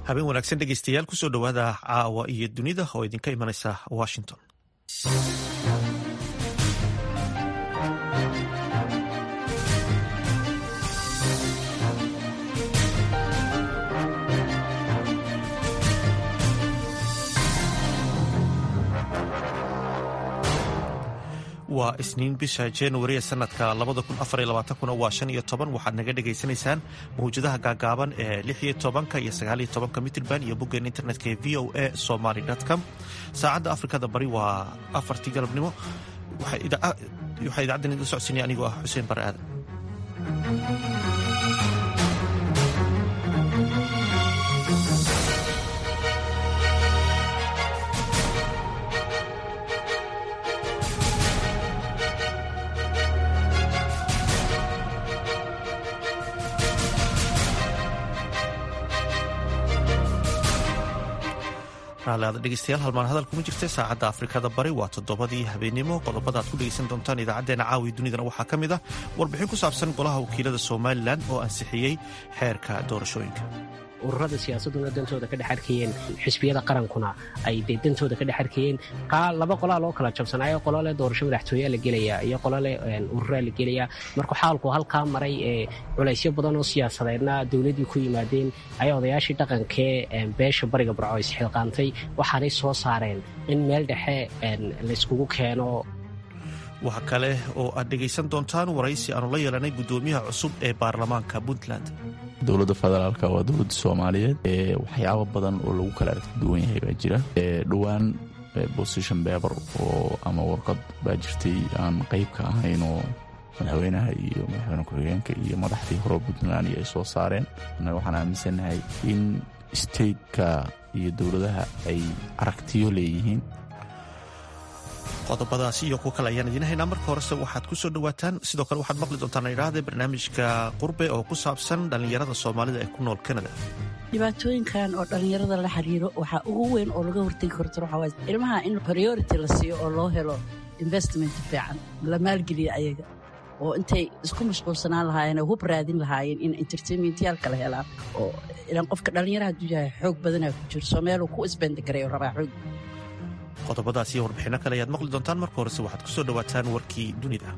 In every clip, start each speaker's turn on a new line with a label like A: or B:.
A: habeen wanaagsan dhegeystayaal kusoo dhowaada caawa iyo dunida oo idinka imanaysa washington waa isniin bisha januari ee sanadka kuna waa shan iyo toban waxaad naga dhagaysanaysaan mawjadaha gaagaaban ee lix iyo tobanka iyo sagaal iyo tobanka mitrban iyo boggeen internetka ee v o a somaly com saacadda afrikada bari waa afartii galabnimo waxaa idaacaddan idin socodsiinaya anigoo ah xuseen bare aadan dhegeystayaal halmaan hadal kuma jirta saacadda afrikada bari waa toddobadii habeenimo qodobada aad ku dhegeysan doontaan idaacadeena caawi dunidana waxaa ka mid ah warbixin ku saabsan golaha wakiilada somalilan oo ansixiyey xeerka doorashooyinka
B: ururada siyaasaduna dantooda ka dhex arkayeen xisbiyada qarankuna ay dee dantooda ka dhex arkayeen laba qolaa loo kala jabsanaayo qolo leh doorasho madaxtooyaa la gelayaa iyo qolo leh ururaa la gelayaa marka xaalku halkaa maray ee culaysyo badan oo siyaasadeedna dowladdii ku yimaadeen ayaa odayaashii dhaqankee beesha bariga barco isxilqaantay waxaanay soo saareen in meel dhexe layskugu keeno
C: waxa kale oo aad dhegaysan doontaan waraysi aanu la yeelanay guddoomiyaha cusub ee baarlamaanka puntland
D: dowladda federaalk waa dowladda soomaaliyeed waxyaabo badan oo lagu kala aragti duwan yahay baa jira dhowaan bosition beber oo ama warqad baa jirtay aan qayb ka ahayn oo madaxweynaha iyo madaxweyne ku-xigeenka iyo madaxdii hore puntland ay soo saareen annaga waxaan aaminsannahay in stateka iyo dowladaha ay aragtiyo leeyihiin
C: qodobadaasi iyo kuwo kale ayaan idiin haynaa marka horese waxaad ku soo dhowaataan sidoo kale waxaad maqli doontaan idhaahde barnaamijka qurbe oo ku saabsan dhallinyarada soomaalida ee ku nool kanada
E: dhibaatooyinkan oo dhallinyarada la xiriiro waxaa ugu weyn oo laga hortegi karto waxaa waay ilmaha in priority la siiyo oo loo helo investment fiican la maalgeliyo ayaga oo intay isku mashquulsanaan lahaayeen oo hub raadin lahaayeen in entertainmentyaal kala helaan oo ilaan qofka dhallinyaraha hadduu yahay xoog badanaa ku jiro soo meeluu ku isbendagareeyo rabaa xoog
C: qodobadaas iyo warbixinno kale ayaad maqli doontaan marka horese waxaad ku soo dhowaataan warkii dunida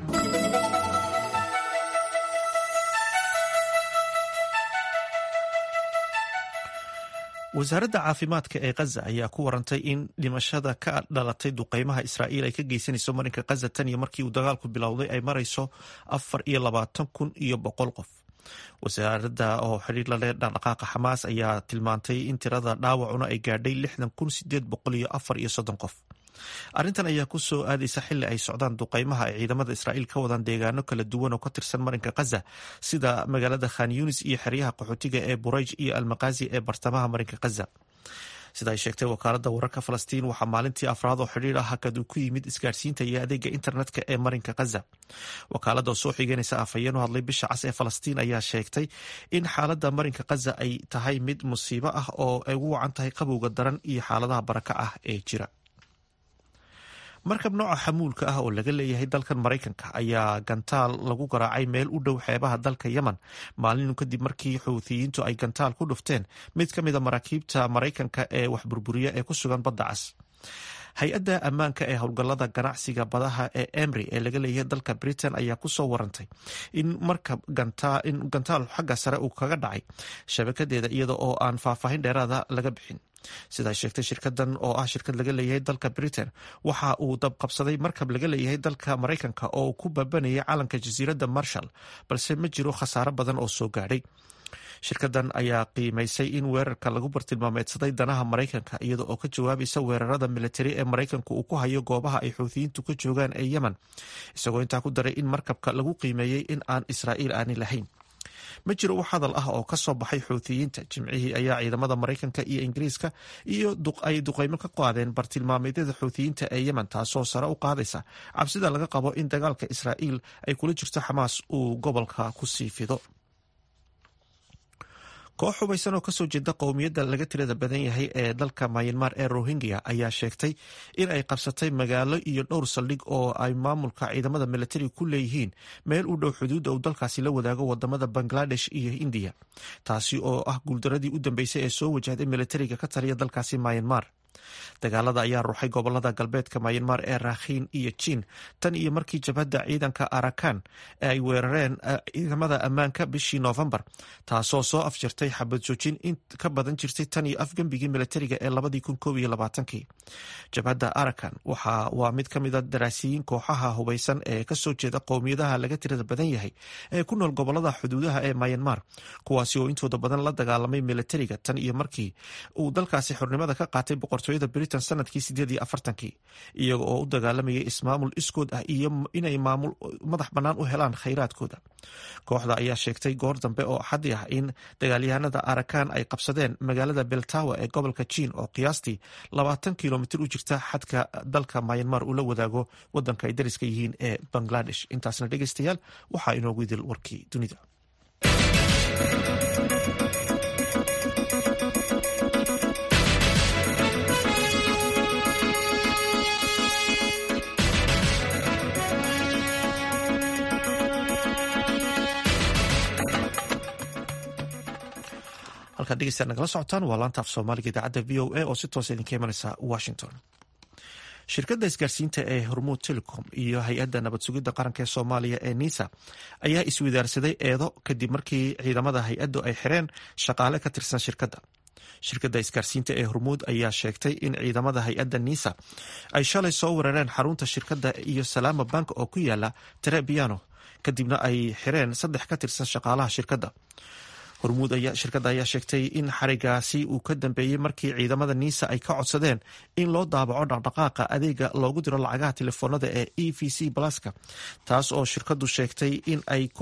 C: wasaaradda caafimaadka ee khaza ayaa ku warantay in dhimashada ka dhalatay duqeymaha israa'iil ay ka geysanayso marinka khaza tan iyo markii uu dagaalku bilowday ay marayso afar iyo labaatan kun iyo boqol qof wasaaradda oo xidhiir la leh dhaqdhaqaaqa xamaas ayaa tilmaantay in tirada dhaawacuna ay gaadhay lixdan kun sideed boqol iyo afar iyo soddon qof arrintan ayaa ku soo aadaysa xili ay socdaan duqeymaha ay ciidamada israa'iil ka wadaan deegaano kala duwan oo ka tirsan marinka khaza sida magaalada khan yunis iyo xeryaha qaxootiga ee burayj iyo almakazi ee bartamaha marinka khaza sida ay sheegtay wakaaladda wararka falastiin waxaa maalintii afraad oo xidhiir ah hakad uu ku yimid isgaarsiinta iyo adeega internetka ee marinka khaza wakaaladda oo soo xigeynaysa afhayeen u hadlay bisha cas ee falastiin ayaa sheegtay in xaaladda marinka khaza ay tahay mid musiibo ah oo ay ugu wacan tahay qabowga daran iyo xaaladaha baraka ah ee jira markab nooca xamuulka ah oo laga leeyahay dalkan maraykanka ayaa gantaal lagu garaacay meel u dhow xeebaha dalka yemen maalinu kadib markii xuuthiyiintu ay gantaal ku dhufteen mid ka mida maraakiibta maraykanka ee wax burburiya ee ku sugan badda cas hay-adda ammaanka ee howlgallada ganacsiga badaha ee emry ee laga leeyahay dalka britain ayaa ku soo warantay in markab in gantaal xagga sare uu kaga dhacay shabakadeeda iyada oo aan faahfaahin dheeraada laga bixin sida ay sheegtay shirkadan oo ah shirkad laga leeyahay dalka britain waxa uu dabqabsaday markab laga leeyahay dalka maraykanka oo ku baabanayay calanka jasiiradda marshall balse ma jiro khasaaro badan oo soo gaadhay shirkadan ayaa qiimaysay in weerarka lagu bartilmaameedsaday danaha maraykanka iyada oo ka jawaabaysa weerarada militari ee maraykanku uu ku hayo goobaha ay xuuthiyiintu ka joogaan ee yemen isagoo intaa ku daray in markabka lagu qiimeeyey in aan israa'iil aani lahayn ma jiro wax hadal ah oo ka soo baxay xuuthiyiinta jimcihii ayaa ciidamada maraykanka iyo ingiriiska iyo ay duqeymo ka qaadeen bartilmaameedyada xuuthiyiinta ee yemen taasoo sare u qaadaysa cabsida laga qabo in dagaalka israa'iil ay kula jirto xamaas uu gobolka ku sii fido koox hubaysan oo kasoo jeeda qowmiyadda laga tirada badan yahay ee dalka mayanmar ee rohingya ayaa sheegtay in ay qabsatay magaalo iyo dhowr saldhig oo ay maamulka ciidamada militariga ku leeyihiin meel u dhow xuduudda uu dalkaasi la wadaago wadamada bangladesh iyo indiya taasi oo ah guuldaradii u dambeysay ee soo wajahday militariga ka taliya dalkaasi mayanmar dagaalada ayaa ruuxay gobolada galbeedka mayanmar ee rakhiin iyo jiin tan iyo markii jabhadda ciidanka arakan ay weerareen ciidamada ammaanka bishii noofembar taasoo soo afjirtay xabad joojin in ka badan jirtay tan iyo afgembigii militariga ee labadii kun koob iyo labaatankii jabhadda arakan waa mid ka mida daraasiyiin kooxaha hubaysan ee kasoo jeeda qowmiyadaha laga tirada badan yahay ee ku nool gobolada xuduudaha ee mayanmar kuwaasi oo intooda badan la dagaalamay militariga tan iyo markii uu dalkaasi xornimada ka qaatay boqortooyada britain sanadkii sideed iyo afartankii iyaga oo u dagaalamayay ismaamul iskood ah iyo inay maamul madax bannaan u helaan khayraadkooda kooxda ayaa sheegtay goor dambe oo axaddi ah in dagaalyahanada arakan ay qabsadeen magaalada beltawa ee gobolka jiin oo qiyaastii labaatan kilomitir u jirta xadka dalka mayanmar uu la wadaago wadanka ay dariska yihiin ee bangladesh intaasna dhegeystayaal waxaa inoogu idil warkii dunida halkaad dhegeystaad nagala socotaan waa laanta af soomaaliga idaacadda v o a oo si toosa idinka imanaysa washington shirkadda isgaarsiinta ee hormuud telecom iyo hay-adda nabad sugidda qaranka ee soomaaliya ee nisa ayaa iswadaarsaday eedo kadib markii ciidamada hay-addu ay xireen shaqaale ka tirsan shirkadda shirkadda isgaarsiinta ee hormuud ayaa sheegtay in ciidamada hay-adda nisa ay shalay soo weerareen xarunta shirkadda iyo salaama bank oo ku yaala trebiano kadibna ay xireen saddex ka tirsan shaqaalaha shirkadda hormuud shirkadda ayaa sheegtay in xarigaasi uu ka dambeeyey markii ciidamada niisa ay ka codsadeen in loo daabaco dhaqdhaqaaqa adeega loogu diro lacagaha telefoonada ee e v c blaska taas oo shirkaddu sheegtay in ay ka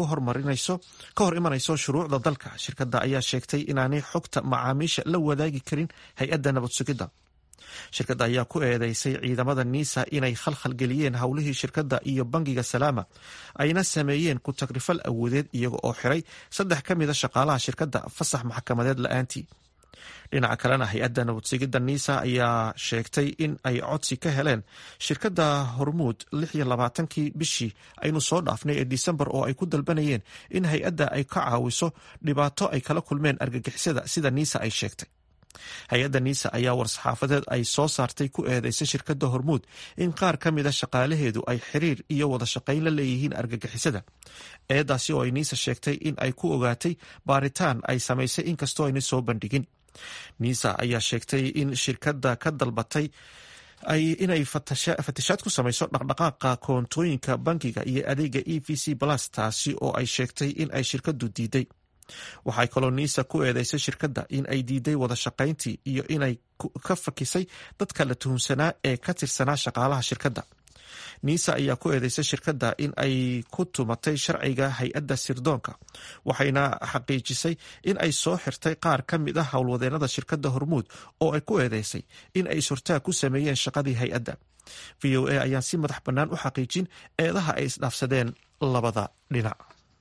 C: hor imanayso shuruucda dalka shirkadda ayaa sheegtay inaanay xogta macaamiisha la wadaagi karin hay-adda nabad sugidda shirkadda ayaa ku eedeysay ciidamada niisa inay khalkhal geliyeen howlihii shirkadda iyo bangiga salaama ayna sameeyeen ku tagrifal awoodeed iyaga oo xiray saddex ka mida shaqaalaha shirkadda fasax maxkamadeed la-aantii dhinaca kalena hay-adda nabadsugidda niisa ayaa sheegtay in ay codsi ka heleen shirkadda hormuud lix iyo labaatankii bishii aynu soo dhaafnay ee disembar oo ay ku dalbanayeen in hay-adda ay ka caawiso dhibaato ay kala kulmeen argagixisada sida niisa ay sheegtay hay-adda niisa ayaa war-saxaafadeed ay soo saartay ku eedeysay shirkadda hormuud in qaar ka mida shaqaalaheedu ay xiriir iyo wada shaqayn la leeyihiin argagixisada eedaasi oo ay niisa sheegtay in ay ku ogaatay baaritaan ay samaysay inkastoo ayna soo bandhigin niisa ayaa sheegtay in shirkadda ka dalbatay inay fatashaad ku samayso dhaqdhaqaaqa koontooyinka bankiga iyo adeega e v c plus taasi oo ay sheegtay in ay shirkaddu diiday waxay kaloo niisa ku eedeysay shirkadda in ay diiday wada shaqayntii iyo inay ka fakisay dadka la tuhunsanaa ee ka tirsanaa shaqaalaha shirkadda niisa ayaa ku eedeysay shirkadda in ay ku tumatay sharciga hay-adda sirdoonka waxayna xaqiijisay in ay soo xirtay qaar ka mid ah howlwadeenada shirkadda hormuud oo ay ku eedeysay in ay surtaag ku sameeyeen shaqadii hay-adda v o a ayaan si madax bannaan u xaqiijin eedaha ay isdhaafsadeen labada dhinac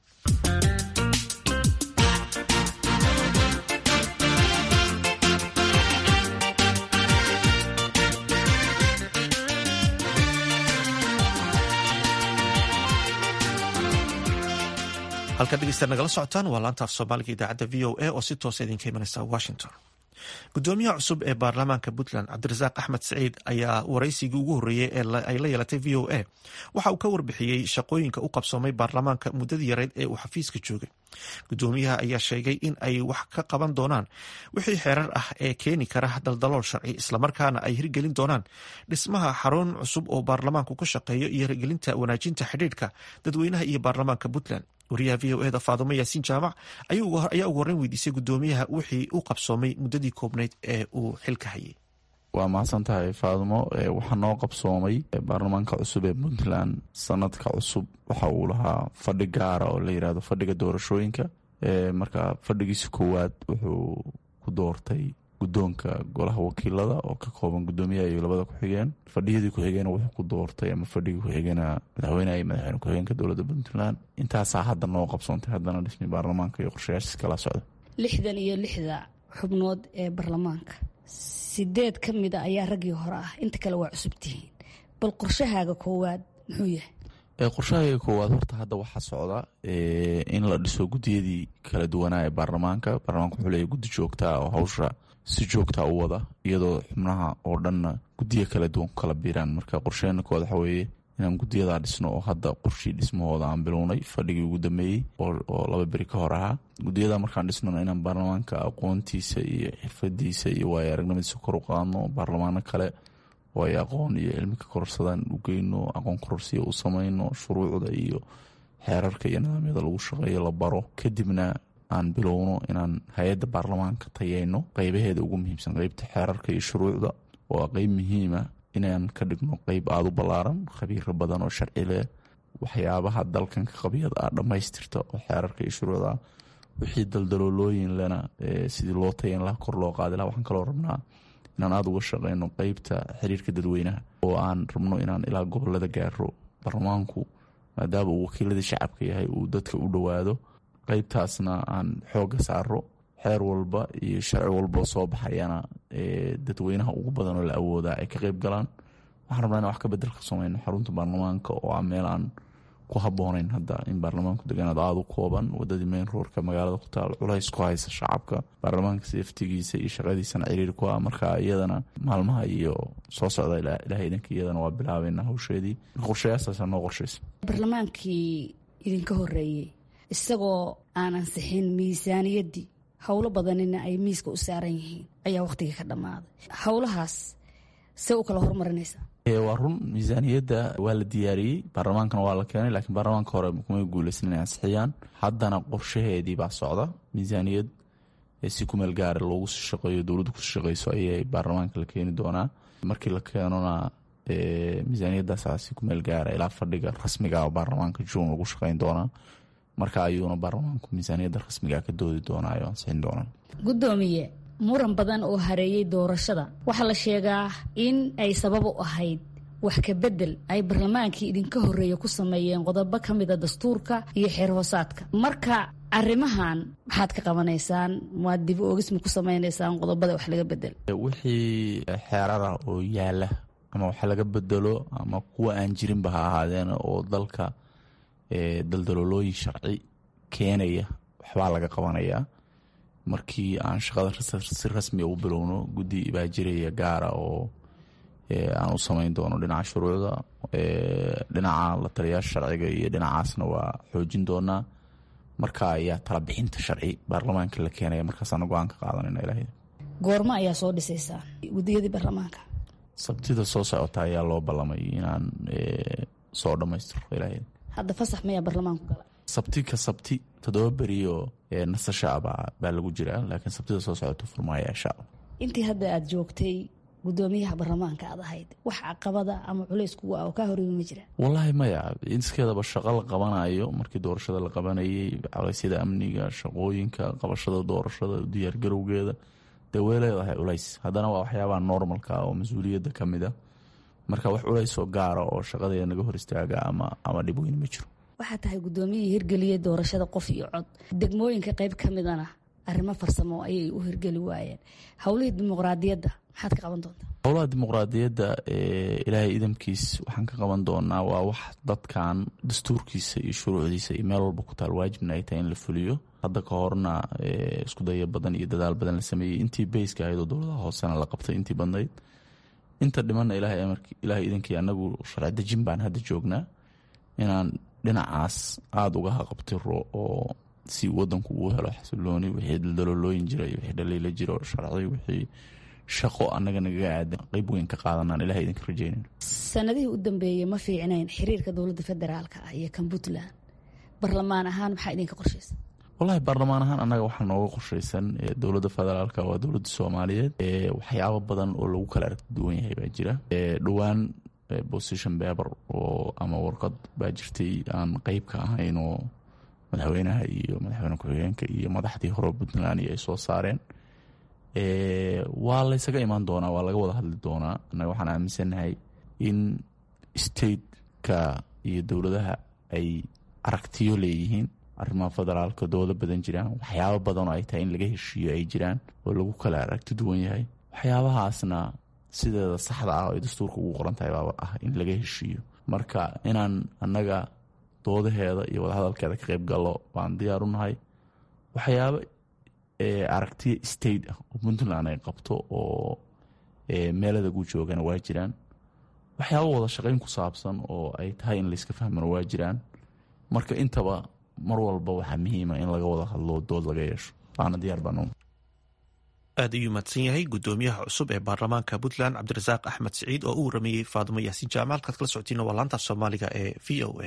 C: halkaad dhegeystaad nagala socotaan waa laanta af soomaaliga idaacadda v o a oo si toosa idinka imanaysa washington gudoomiyaha cusub ee baarlamaanka puntland cabdirasaaq axmed saciid ayaa waraysigii ugu horreeyey ee ay la yeelatay v o a waxa uu ka warbixiyey shaqooyinka u qabsoomay baarlamaanka muddadii yareyd ee uu xafiiska joogay gudoomiyaha ayaa sheegay in ay wax ka qaban doonaan wixii xeerar ah ee keeni kara daldalool sharci islamarkaana ay hirgelin doonaan dhismaha xarun cusub oo baarlamaanku ka shaqeeyo iyo hirgelinta wanaajinta xidhiidhka dadweynaha iyo baarlamaanka puntland wariyaha v o eda faadumo yaasiin jaamac ayaa ugu horreyn weydiisay gudoomiyaha wixii u qabsoomay muddadii koobnayd ee uu xilka hayay
D: waa mahadsan tahay faadumo waxaa noo qabsoomay baarlamaanka cusub ee puntland sanadka cusub waxa uu lahaa fadhi gaara oo la yirahdo fadhiga doorashooyinka marka fadhigiisa koowaad wuxuu ku doortay guddoonka golaha wakiilada oo ka kooban guddoomiyaha iyo labada ku-xigeen fadhiyadii ku-xigeen wuxuu ku doortay ama fadhigii ku-xigeenaa madaxweyneha iyo madaxweyne ku-xigeenka dowladda puntland intaasaa hadda noo qabsoontay haddana dhismi baarlamaanka iyo qorshayaashiis kala socda
F: lixdan iyo lixda xubnood ee baarlamaanka sideed ka mida ayaa raggii hore ah inta kale waa cusub tihiin bal qorshahaaga koowaad muxuu yahay
D: qorshahayga koowaad horta hadda waxaa socda in la dhiso guddiyadii kala duwanaa ee baarlamaanka baarlamaanka wuxuu leeyahy guddi joogtaa oo hawsha si joogtaa u wada iyadoo xubnaha oo dhanna guddiyo kala duwan ku kala biiraan marka qorsheena koowaad waxaa weeye inaan guddiyadaa dhisno oo hadda qorshii dhismahooda aan bilownay fadhigii ugu dambeeyey oo laba beri ka hor ahaa guddiyada markaan dhisnona inaan baarlamaanka aqoontiisa iyo xirfadiisa iyo waayo aragnimadiisa kor u qaadno baarlamaano kale oo ay aqoon iyo cilmi ka kororsadaan u geyno aqoon kororsiya u samayno shuruucda iyo xeerarka iyo nidaamyada lagu shaqeeyo la baro kadibna aan bilowno inaan hay-adda baarlamaanka tayeyno qeybaheeda ugu muhiimsan qeybta xeerarka iyo shuruucda oo qeyb muhiima inaan ka dhigno qeyb aada u ballaaran khabiiro badan oo sharci leh waxyaabaha dalkan ka qabyada ah dhammaystirta oo xeerarka iyo shuruucda wixii daldaloolooyin lena sidii loo tayan laha kor loo qaadi laha waxaan kaloo rabnaa inaan aada uga shaqeyno qeybta xiriirka dadweynaha oo aan rabno inaan ilaa gobolada gaaro baarlamaanku maadaama uu wakiiladii shacabka yahay uu dadka u dhowaado qeybtaasna aan xooga saaro xeer walba iyo sharci walbao soo baxayana dadweynaha ugu badan oo la awoodaa ay ka qeyb galaan waxaan rabnaa in wax ka bedel ka sameyno xarunta baarlamaanka oo ah meel aan ku habooneyn hadda in baarlamaanku degaanaad aada u kooban wadadii mayn roorka magaalada ku taal culays ku haysa shacabka baarlamaanka seeftigiisa iyo shaqadiisana ciriir ku ah marka iyadana maalmaha iyo soo socda ilahay idanka iyadana waa bilaabeyna hawsheedii qorshayaasaasaa noo qorshaysa
F: baarlamaankii idinka horeeyey isagoo aan ansixin miisaaniyaddii howlo badanina ay miiska u saaran yihiin ayaa wakhtigii ka dhammaaday howlahaas see u kala horumarinaysaa
D: waa run miisaaniyadda waa la diyaariyey baarlamaankana waa la keenay laakiin baarlamaanka hore kumay guuleysan inay ansixiyaan haddana qorshaheedii baa socda miisaaniyad si kumeel gaara loogu sii shaqeeyo dowladdu kusii shaqeyso ayay baarlamaanka la keeni doonaa markii la keenona miisaaniyaddaasa si kumeel gaara ilaa fadhiga rasmiga baarlamaanka juun lagu shaqeyn doonaa marka ayuuna baarlamaanku miisaaniyadda rasmiga ka doodi doonaa oo ansixin doonaa
F: gudoomiye muran badan oo hareeyey doorashada waxaa la sheegaa in ay sabab u ahayd wax ka bedel ay barlamaankii idinka horreeya ku sameeyeen qodobo ka mida dastuurka iyo xeer hoosaadka marka arrimahan maxaad ka qabanaysaan maad dib oogisma ku samaynaysaan qodobada wax laga bedel
D: wixii xeerara oo yaala ama wax laga bedelo ama kuwa aan jirinba ha ahaadeen oo dalka daldaloolooyin sharci keenaya waxbaa laga qabanayaa markii aan shaqada si rasmia u bilowno guddi baa jiraya gaara oo aan u samayn doono dhinaca shuruucda dhinaca la taliyaasha sharciga iyo dhinacaasna waa xoojin doonaa marka ayaa talabixinta sharci baarlamaanka la keenaya markaasaana go-aan ka qaadanayna ilaah
F: goormo ayaa soo dhisaysaa guddiyadii baarlamaanka
D: sabtida soo socota ayaa loo ballamay inaan soo dhammaystiro ilaah
F: hadda fasax mayaa baarlamaanku gala
D: sabti ka sabti toddoba berioo nasasha baa baa lagu jiraa laakiin sabtida soo socota furmaaya insha alla
F: intii hadda aada joogtay gudoomiyaha baarlamaanka aad ahayd wax caqabada ama culays kugu ah oo kaa horreebi ma jira
D: wallaahi maya iskeedaba shaqo la qabanayo markii doorashada la qabanayay culeysyada amniga shaqooyinka qabashada doorashada diyaargarowgeeda dee way leedahay culays haddana waa waxyaabaha normalka oo mas-uuliyadda ka mid a marka wax culays oo gaara oo shaqadeeda naga hor istaaga ama ama dhib weyn ma jiro
F: waxaa tahay gudoomiyihii hirgeliyey doorashada qof iyo cod degmooyinka qayb ka midana arrimo farsamo ayay u hirgeli waayeen howlihii dimuqraadiyadda maxaad ka qaban doontaa
D: howlaha dimuqraadiyadda ilaahay idamkiis waxaan ka qaban doonaa waa wax dadkan dastuurkiisa iyo shuruucdiisa iyo meel walba ku taal waajibna ay tahay in la fuliyo hadda ka horna isku daya badan iyo dadaal badan la sameeyey intii beyska ahayd oo dowladaha hoosena la qabtay intii badnayd inta dhimanna ilaahay idankii anagu sharci dejin baan hadda joognaa inaan dhinacaas aada uga haqabtiro oo si wadanku uu helo xasilooni wixii daldaloolooyin jira iyo wixii dhaliila jiro sharci wixii shaqo annaga nagaga aadan qeyb weyn ka qaadanaan ilaha idinka rajeynayno
F: sanadihii u dambeeyey ma fiicnayn xiriirka dowladda federaalka ah iyo kan puntland barlamaan ahaan maxaa idinka qorshaysa
D: wallahi baarlamaan ahaan annaga waxaa nooga qorshaysan dowladda federaalka waa dowladda soomaaliyeed waxyaabo badan oo lagu kala aragti duwan yahay baa jira dhowaan position paper oo ama warqad baa jirtay aan qeyb ka ahayn oo madaxweynaha iyo madaxweyne ku-xigeenka iyo madaxdii hore puntland iyo ay soo saareen waa laysaga imaan doonaa waa laga wada hadli doonaa annaga waxaan aaminsannahay in stateka iyo dowladaha ay aragtiyo leeyihiin arrimaha federaalka doodo badan jiraan waxyaabo badan oo ay tahay in laga heshiiyo ay jiraan oo lagu kala aragti duwan yahay waxyaabahaasna sideeda saxda ah oo ay dastuurka ugu qoran tahay baaba ah in laga heshiiyo marka inaan annaga doodaheeda iyo wadahadalkeeda ka qayb gallo baan diyaar u nahay waxyaabo aragtiya state ah oo puntland ay qabto oo meeladagu joogana waa jiraan waxyaabo wada shaqayn ku saabsan oo ay tahay in layska fahmano waa jiraan marka intaba mar walba waxaa muhiima in laga wada hadlo dood laga yeesho waana diyaar baan
C: aad ayuu mahadsan yahay gudoomiyaha cusub ee baarlamaanka puntland cabdirasaaq axmed siciid oo u warameeyey faadimo yaasiin jaamac halkaad kala socotiina waa laanta soomaaliga ee v o a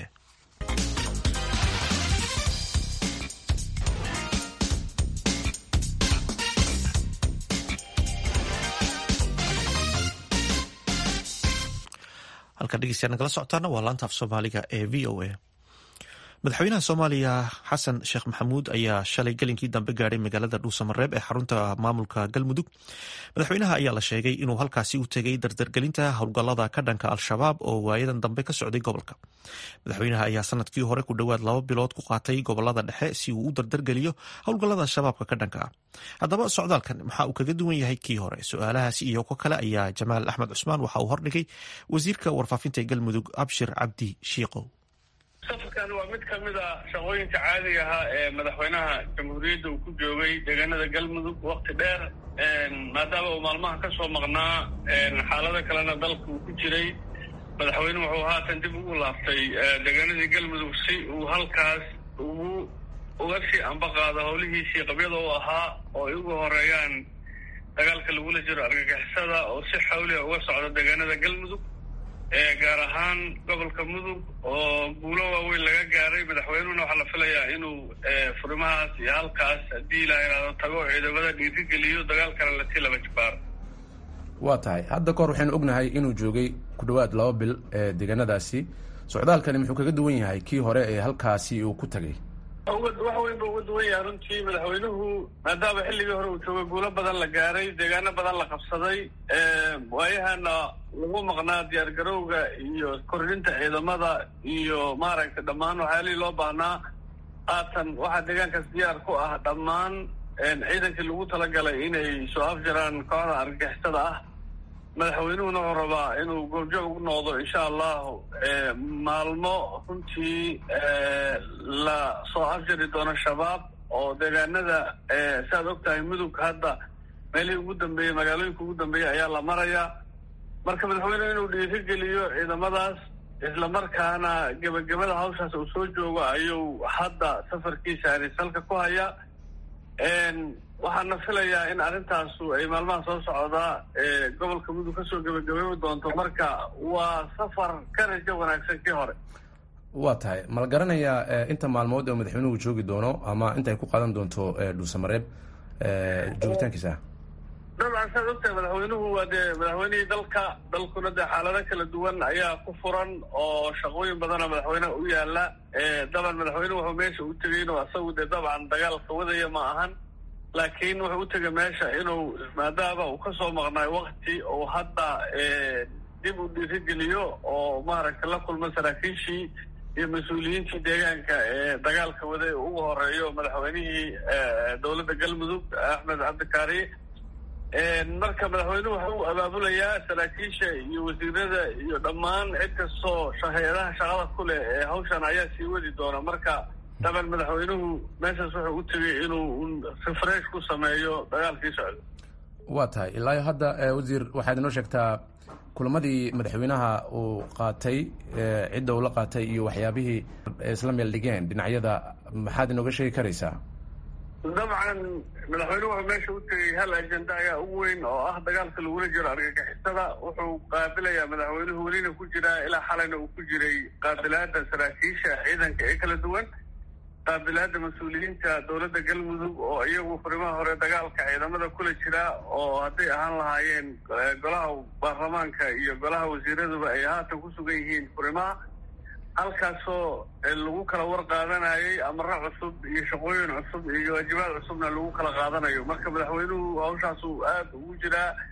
C: halkaa dhegeystayaa nagala socotaana waa laanta af soomaaliga ee v o a madaxweynaha soomaaliya xasan sheekh maxamuud ayaa shalay gelinkii dambe gaadhay magaalada dhuusamareeb ee xarunta maamulka galmudug madaxweynaha ayaa la sheegay inuu halkaasi u tegay dardargelinta howlgallada ka dhanka al-shabaab oo waayadan dambe ka socday gobolka madaxweynaha ayaa sanadkii hore ku dhowaad laba bilood ku qaatay gobolada dhexe si uu u dardargeliyo howlgallada shabaabka ka dhanka ah haddaba socdaalkan maxaa uu kaga duwan yahay kii hore su-aalahaasi iyo ko kale ayaa jamaal axmed cusmaan waxa uu hordhigay wasiirka warfaafinta ee galmudug abshir cabdi shiiqow
G: safarkan waa mid ka mid a shaqooyinka caadiga ahaa ee madaxweynaha jamhuuriyadda uu ku joogay deegaanada galmudug wakti dheer maadaama uu maalmaha ka soo maqnaa xaalado kalena dalka uu ku jiray madaxweyne wuxuu haatan dib ugu laaftay deegaanadii galmudug si uu halkaas ugu uga sii ambaqaado howlihiisii qabyada u ahaa oo ay ugu horeeyaan dagaalka lagula jiro argagixisada oo si xawliha uga socda deegaanada galmudug gaar ahaan gobolka mudug oo guulo waaweyn laga gaaray madaxweynuhuna waxaa la filayaa inuu furimahaas iyo halkaas haddii la yidhaahdo tago ciidamada dhiirigeliyo dagaalkana lasii laba jibaaro
H: waa tahay hadda kahor waxaynu ognahay inuu joogay ku dhowaad laba bil ee deegaanadaasi socdaalkani muxuu kaga duwan yahay kii hore ee halkaasi uu ku tagay
G: wax weyn buu uga duwan yahay runtii madaxweynuhu maadaama xilligii hore uu joogay guulo badan la gaaray deegaano badan la qabsaday waayahana lagu maqnaa diyaar garowga iyo kordhinta ciidamada iyo maaragtay dhammaan waxyaalihii loo baahnaa haatan waxaa deegaankaas diyaar ku ah dhammaan ciidankii lagu talagalay inay soo afjaraan kooxda argagixisada ah madaxweynuhuna wuxuu rabaa inuu goobjoog u noqdo insha allahu maalmo runtii la soo afjari doono shabaab oo deegaanada saaad og tahay mudug hadda meelihii ugu dambeeyey magaalooyinka ugu dambeeyey ayaa la marayaa marka madaxweynuhu inuu dhiirigeliyo ciidamadaas islamarkaana gebagabada hawshaas uu soo joogo ayuu hadda safarkiisa ani salka ku hayaa waxaana filayaa in arrintaasu ay maalmaha soo socdaa gobolka mudug kasoo gebagabeebi doonto marka waa safar ka rajo wanaagsan kii hore
H: waa tahay ma la garanayaa inta maalmood oo madaxweynuhu joogi doono ama inta ay ku qaadan doonto dhuusamareeb joogitaankiisa
G: dabcan saad ogtahay madaxweynuhu waa dee madaxweynihii dalka dalkuna dee xaalado kala duwan ayaa ku furan oo shaqooyin badana madaxweyneha u yaala daban madaxweynuhu wuxuu meesha u tegay inuu asagu dee dabcan dagaalka wadaya ma ahan laakiin wuxuu u tegay meesha inuu maadaama uu kasoo maqnaay wakti oo hadda dib u dhiirigeliyo oo maaragtay la kulma saraakiishii iyo mas-uuliyiintii deegaanka ee dagaalka waday ugu horeeyo madaxweynihii dowladda galmudug axmed cabdikaari marka madaxweynuhu waxa uu abaabulayaa saraakiisha iyo wasiirada iyo dhammaan cid kastoo hay-adaha shaqada ku leh ee hawshan ayaa sii wadi doona marka daban madaxweynuhu meeshaas wuxuu u tegay inuu refresh ku sameeyo dagaalkii socda
H: waa tahay ilaa hadda wasiir waxaad inoo sheegtaa kulamadii madaxweynaha uu qaatay cidda uu la qaatay iyo waxyaabihii isla meel dhigeen dhinacyada maxaad inooga sheegi karaysaa
G: dabcan madaxweynuhu wuxuu meesha u tegay hal ajenda ayaa ugu weyn oo ah dagaalka lagula jiro argagixisada wuxuu qaabilayaa madaxweynuhu welina ku jiraa ilaa xalayna uu ku jiray qaabilaada saraakiisha ciidanka ee kala duwan qaabilaada mas-uuliyiinta dowladda galmudug oo iyagu furimaha hore dagaalka ciidamada kula jira oo hadday ahaan lahaayeen golaha baarlamaanka iyo golaha wasiiraduba ay haatan ku sugan yihiin furimaha halkaasoo lagu kala war qaadanayay amaro cusub iyo shaqooyin cusub iyo waajibaad cusubna lagu kala qaadanayo marka madaxweynuhu hawshaasuu aada ugu jiraa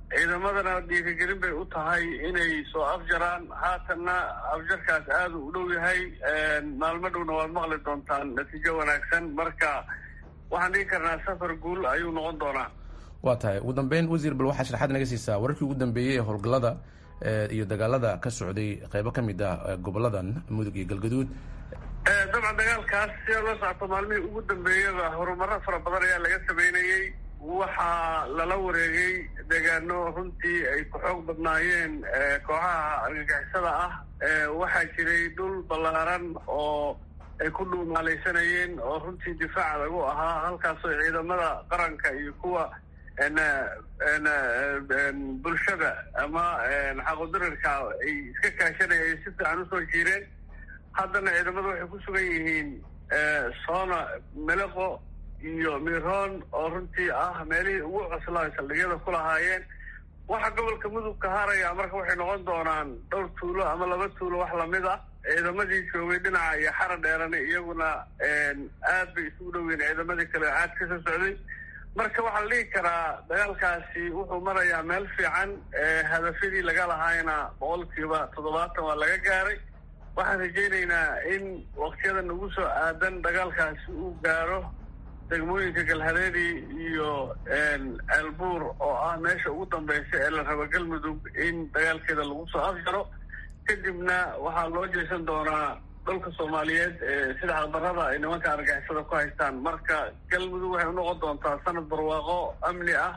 G: ciidamadana dhiirigelin bay u tahay inay soo afjaraan haatanna afjarkaas aada u dhow yahay maalmo dhowna waad maqli doontaan natiijo wanaagsan marka waxaan dhigi karnaa safar guul ayuu noqon doonaa
H: waa tahay ugu dambeyn wasiir bal waxaa sharaxaad naga siisaa wararkii ugu dambeeyey ee howlgallada iyo dagaalada ka socday qeybo ka mid ah goboladan mudug iyo galgaduud
G: dabcan dagaalkaas sida la socto maalmihii ugu dambeeyaba horumaro fara badan ayaa laga sameynayey waxaa lala wareegay deegaano runtii ay ku xoog badnaayeen kooxaha argagixisada ah waxaa jiray dhul ballaaran oo ay ku dhuumaalaysanayeen oo runtii difaac lagu ahaa halkaasoo ciidamada qaranka iyo kuwa bulshada ama xaqodarirka ay iska kaashanayeen si fiican usoo jiireen haddana ciidamadu waxay ku sugan yihiin soona meleqo iyo miroon oo runtii ah meelihii ugu coslaa saldhigyada ku lahaayeen waxa gobolka mudug ka haraya marka waxay noqon doonaan dhowr tuulo ama laba tuulo wax lamid ah ciidamadii joogay dhinaca iyo xara dheerani iyaguna aad bay isugu dhoweyn ciidamadii kale caad ka soo socday marka waxaa la dhihi karaa dagaalkaasi wuxuu marayaa meel fiican hadafyadii laga lahaayna boqolkiiba toddobaatan waa laga gaaray waxaan rajaynaynaa in waktiyadan ugu soo aadan dagaalkaasi uu gaaro degmooyinka galhareeri iyo ceelbuur oo ah meesha ugu dambeysa ee la rabo galmudug in dagaalkeeda lagu soo afjaro kadibna waxaa loo jeesan doonaa dhulka soomaaliyeed sida xaqdarrada ay nimanka argixisada ku haystaan marka galmudug waxay unoqon doontaa sanad barwaaqo amni ah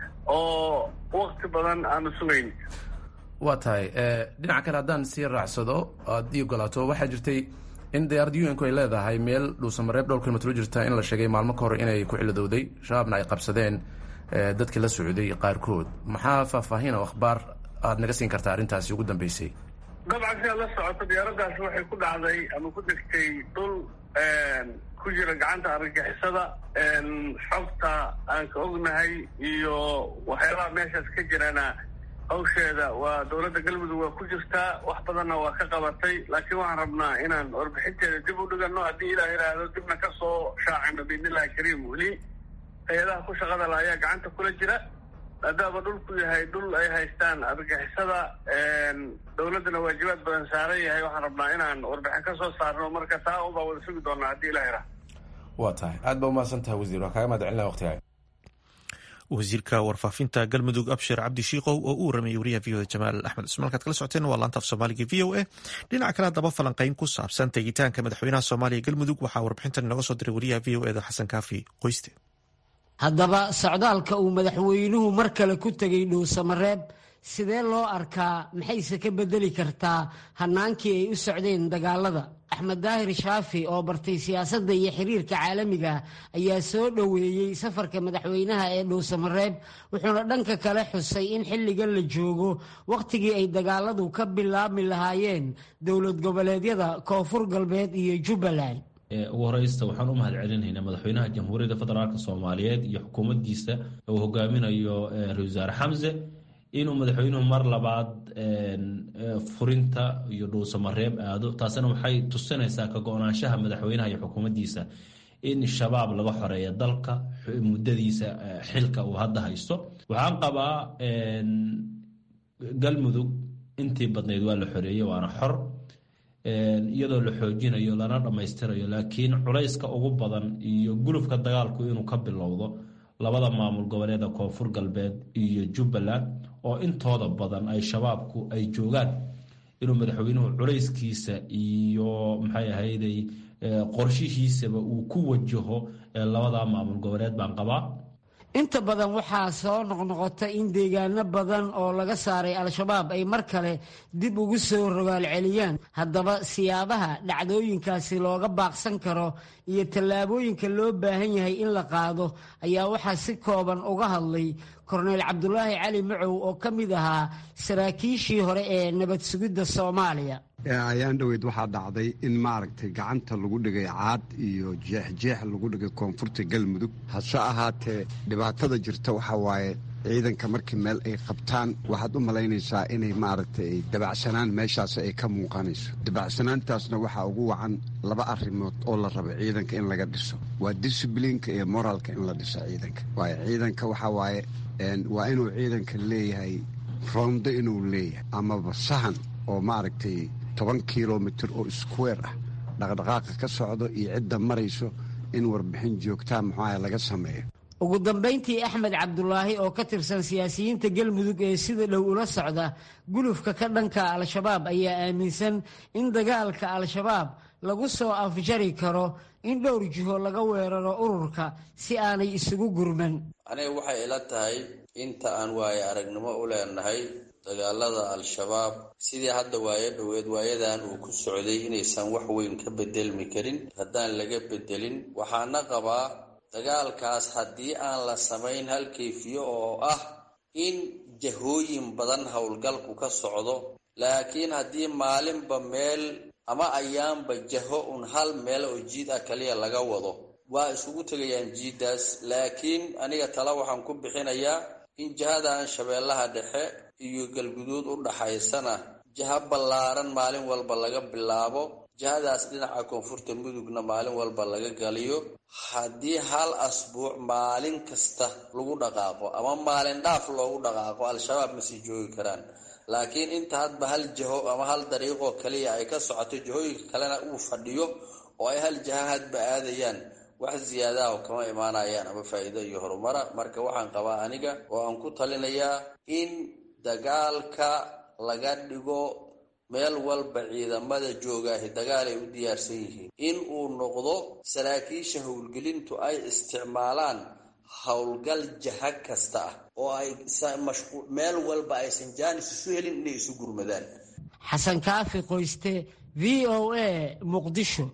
G: oo wakti badan aanu sugayn
H: waa tahay dhinaca kale haddaan sii raacsado aad ii ogolaato waxaa jirtay in diyaarad un ku ay leedahay meel dhuusamareeb dhowr kilomitr u jirta in la sheegay maalmo ka hor inay ku xilidowday shabaabna ay qabsadeen dadkii la socday qaarkood maxaa faahfaahin oo akhbaar aad naga siin kartaa arrintaasi ugu dambeysay
G: dabcan sidaad la socoto diyaaraddaasi waxay ku dhacday ama ku degtay dhul ku jira gacanta argagixisada xogta aan ka ognahay iyo waxyaabaha meeshaas ka jirana hawsheeda waa dowladda galmudug waa ku jirtaa wax badanna waa ka qabatay laakiin waxaan rabnaa inaan warbixinteeda dib u dhigano haddii ilaah yidhaahdo dibna ka soo shaacino biidnillahi kariim weli hay-adaha ku shaqada la ayaa gacanta kula jira maadaama dhulku yahay dhul ay haystaan argagixisada dowladdana waajibaad badan saaran yahay waxaan rabnaa inaan warbixin ka soo saarno marka taa un baa wada sugi doonaa haddii ilah yidhaahdo
H: waa tahay aad ba umahadsan tahay wasiir waa kaaga mahad celinaa waqtigaa
C: wasiirka warfaafinta galmudug abshir cabdi shiikow oo u waramayay wariyaha v oda jamaal axmed cusmaan halkaad kala socoteen waa laanta af soomaaliga v o a dhinaca kale haddaba falanqeyn ku saabsan tegitaanka madaxweynaha soomaaliya galmudug waxaa warbixintan inooga soo diray wariyaha v o eda xasan kaafi qoyste
I: haddaba socdaalka uu madaxweynuhu mar kale ku tegay dhuusamareeb sidee loo arkaa maxayse ka bedeli kartaa hannaankii ay u socdeen dagaalada axmed daahir shaafi oo bartay siyaasadda iyo xiriirka caalamiga ayaa soo dhoweeyey safarka madaxweynaha ee dhuusamareeb wuxuuna dhanka kale xusay in xilligan la joogo wakhtigii ay dagaaladu ka bilaabmi lahaayeen dowlad goboleedyada koonfur galbeed iyo jubbaland
J: ugu horeysta waxaan u mahad celinaynaa madaxweynaha jamhuuriyadda federaalk soomaaliyeed iyo xukuumaddiisa uu hogaaminayo ra-isul wasaare xamse inuu madaxweynuhu mar labaad furinta iyo dhuusamareeb aado taasina waxay tusinaysaa ka go-naanshaha madaxweynaha iyo xukuumaddiisa in shabaab laga xoreeya dalka muddadiisa xilka uu hadda haysto waxaan qabaa galmudug intii badnayd waa la xoreeyey waana xor iyadoo la xoojinayo lana dhammaystirayo laakiin culayska ugu badan iyo gulufka dagaalku inuu ka bilowdo labada maamul goboleeda koonfur galbeed iyo jubbaland oo intooda badan ay shabaabku ay joogaan inuu madaxweynuhu culayskiisa iyo maxay ahayday qorshihiisaba uu ku wajaho labada maamul goboleed baan qabaa
I: inta badan waxaa soo noqnoqota in deegaano badan oo laga saaray al-shabaab ay mar kale dib ugu soo rogaal celiyaan haddaba siyaabaha dhacdooyinkaasi looga baaqsan karo iyo tallaabooyinka loo baahan yahay in la qaado ayaa waxaa si kooban uga hadlay korneyl cabdulaahi cali macow oo ka mid ahaa saraakiishii hore ee nabad sugidda soomaaliya
K: ayaan dhoweyd waxaa dhacday in maaragtay gacanta lagu dhigay caad iyo jeexjeex lagu dhigay koonfurta galmudug hase ahaatee dhibaatada jirta waxaa waaye ciidanka markii meel ay qabtaan waxaad u malaynaysaa inay maaragtay dabacsanaan meeshaas ay ka muuqanayso dabacsanaantaasna waxaa ugu wacan laba arrimood oo la rabo ciidanka in laga dhiso waa disiblinka iyo moraalka in la dhiso ciidanka waayo ciidanka waxaa waaye waa inuu ciidanka leeyahay rondo inuu leeyahay amaba sahan oo maaragtay toban kilomitir oo square ah dhaqdhaqaaqa ka socdo iyo cidda marayso in warbixin joogtaa muxuaha laga sameeyo
I: ugu dambayntii axmed cabdulaahi oo ka tirsan siyaasiyiinta galmudug ee sida dhow ula socda gulufka ka dhanka al-shabaab ayaa aaminsan in dagaalka al-shabaab lagu soo afjari karo in dhowr jiho laga weeraro ururka si aanay isugu gurman
L: aniga waxay ila tahay inta aan waaye aragnimo u leenahay dagaalada al-shabaab sidii hadda waayo dhoweed waayadan uu ku socday inaysan wax weyn ka bedelmi karin haddaan laga bedelin waxaana qabaa dagaalkaas haddii aan la samayn hal kayfiyo oo ah in jahooyin badan howlgalku ka socdo laakiin haddii maalinba meel ama ayaanba jaho un hal meel oo jiid ah kaliya laga wado waa isugu tegayaan jiiddaas laakiin aniga tala waxaan ku bixinayaa in jihadan shabeellaha dhexe iyo galguduud u dhaxaysana jaha ballaaran maalin walba laga bilaabo jihadaas dhinaca koonfurta mudugna maalin walba laga galiyo haddii hal asbuuc maalin kasta lagu dhaqaaqo ama maalin dhaaf loogu dhaqaaqo al-shabaab ma sii joogi karaan laakiin inta hadba hal jaho ama hal dariiqoo kaliya ay ka socoto jahooyinka kalena uu fadhiyo oo ay hal jaha hadba aadayaan wax ziyaadaha kama imaanayaan ama faa'iido iyo horumara marka waxaan qabaa aniga oo aan ku talinayaa in dagaalka laga dhigo meel walba ciidamada joogaahi dagaal ay u diyaarsan yihiin in uu noqdo saraakiisha howlgelintu ay isticmaalaan howlgal jaha kasta ah oo ay meel walba aysan jaanis isu helin inay isu gurmadaan
I: xasan kaafi qoyste v o a muqdisho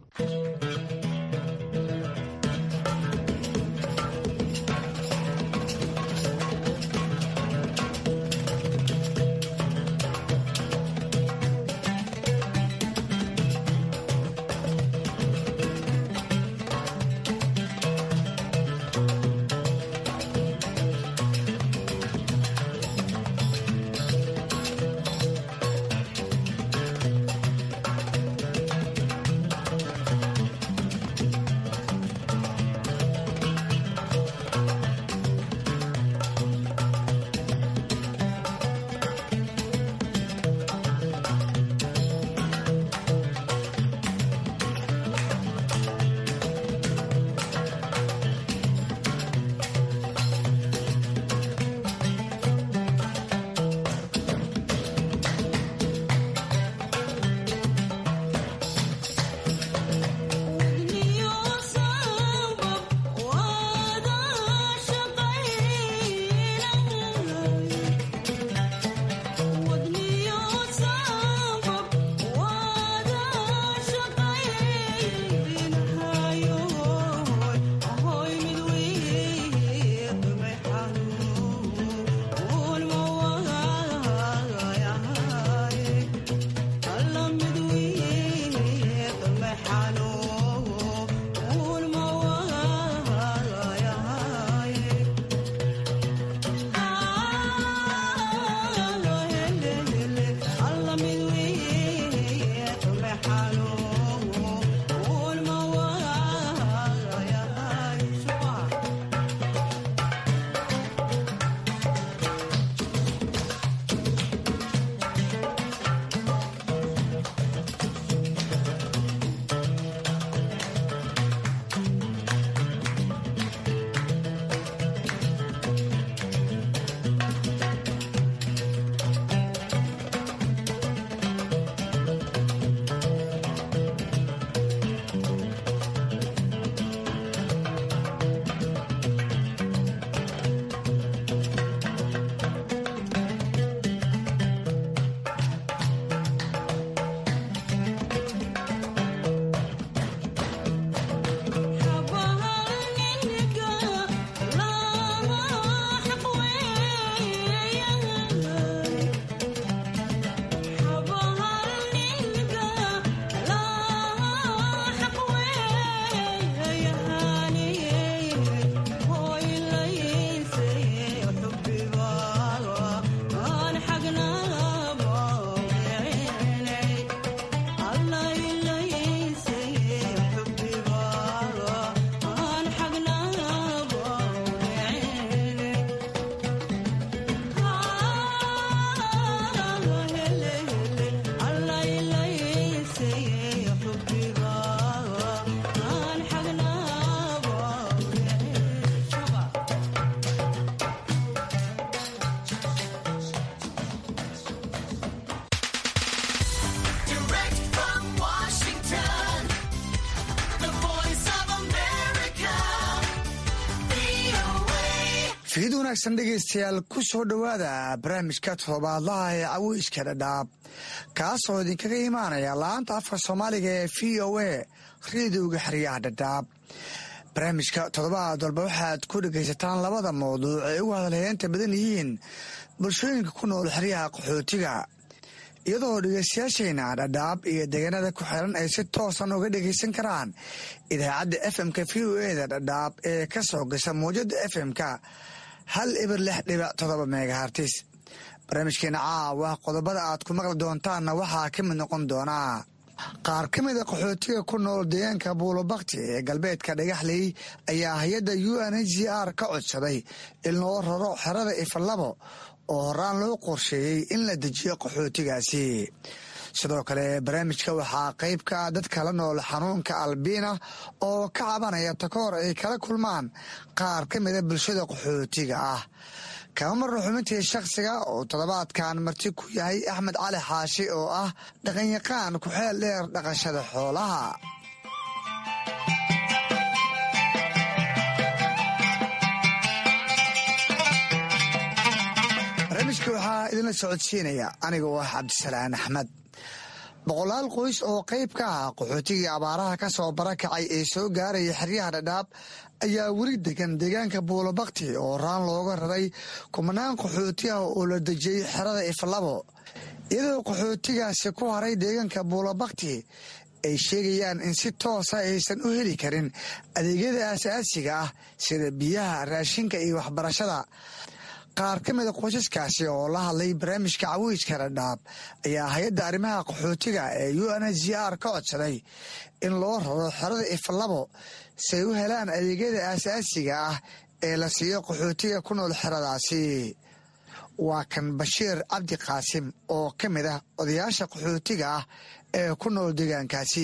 M: fiid wanaagsan dhegaystayaal ku soo dhowaada barnaamijka toddobaadlaha ee caweyska dhadhaab kaasoo idinkaga imaanaya laanta afka soomaaliga ee v o a rediowga xeryaha dhadhaab barnaamijka toddobaad walba waxaad ku dhegaysataan labada mawduuc ay ugu hadalheynta badan yihiin bulshooyinka ku nool xeryaha qaxootiga iyadoo dhegaystayaashayna dhadhaab iyo deegaanada ku xiran ay si toosan uga dhegaysan karaan idaacadda fm-ka v o eda dhadhaab ee ka soo gasha mawjada fm-ka hal ibir lix dhibac todoba megahartis barnaamijkeena caawa qodobada aad ku maqli doontaanna waxaa ka mid noqon doonaa qaar ka mida qaxootiga ku nool deegaanka buulobakti ee galbeedka dhagaxley ayaa hay-adda u n h r ka codsaday in loo raro xerada ifalabo oo horaan loo qorsheeyey in la dejiyo qaxootigaasi sidoo kale barnaamijka waxaa qayb ka ah dadka la nool xanuunka albiina oo ka cabanaya takoor ay kala kulmaan qaar ka mida bulshada qaxootiga ah kama marno xubintii shakhsiga oo toddobaadkan marti ku yahay axmed cali xaashi oo ah dhaqanyaqaan ku-xeel dheer dhaqashada xoolaha barnaamijka waxaa idinla socodsiinaya aniga oo ah cabdisalaan axmed boqolaal qoys oo qayb ka ah qaxootigii abaaraha ka soo barakacay ee soo gaaraya xeryaha dhadhaab ayaa weli degan deegaanka buulobakti oo raan looga raray kumanaan qaxooti ah oo la dejiyey xerada iflabo iyadoo qaxootigaasi ku haray deegaanka buulobakti ay sheegayaan in si toosa aysan u heli karin adeegyada aasaasiga ah sida biyaha raashinka iyo waxbarashada qaar ka mida qoysaskaasi oo la hadlay barnaamijka caweyska dhadhaab ayaa hay-adda arrimaha qaxootiga ee u n h r ka codsaday in loo raro xerada iflabo si ay u helaan adeegyada aasaasiga ah ee la siiyo qaxootiga ku nool xeradaasi waa kan bashiir cabdi qaasim oo ka mid ah odayaasha qaxootiga ah ee ku nool deegaankaasi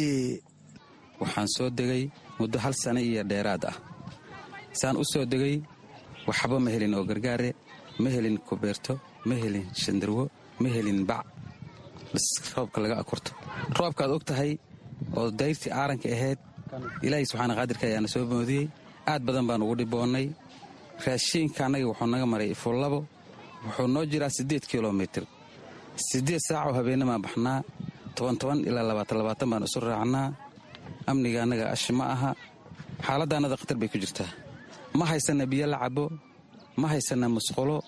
N: waxaan soo degay muddo hal sano iyo dheeraad ah saan u soo degay waxba ma helin oo gargaare ma helin kubeerto ma helin shandarwo ma helin bac bas roobka laga akurto roobkaad og tahay oo dayrtii aaranka ahayd ilaahay subxaana qaadirka ayaana soo moodiyey aad badan baan ugu dhiboonnay raashiinka annaga wuxuu naga maray ifullabo wuxuu noo jiraa siddeed kilomitir siddeed saacoo habeennamaan baxnaa toban toban ilaa labaatan labaatan baan isu raacnaa amniga annaga ashi ma aha xaaladda annada khatar bay ku jirtaa ma haysanna biyo la cabo ma haysanna musqulo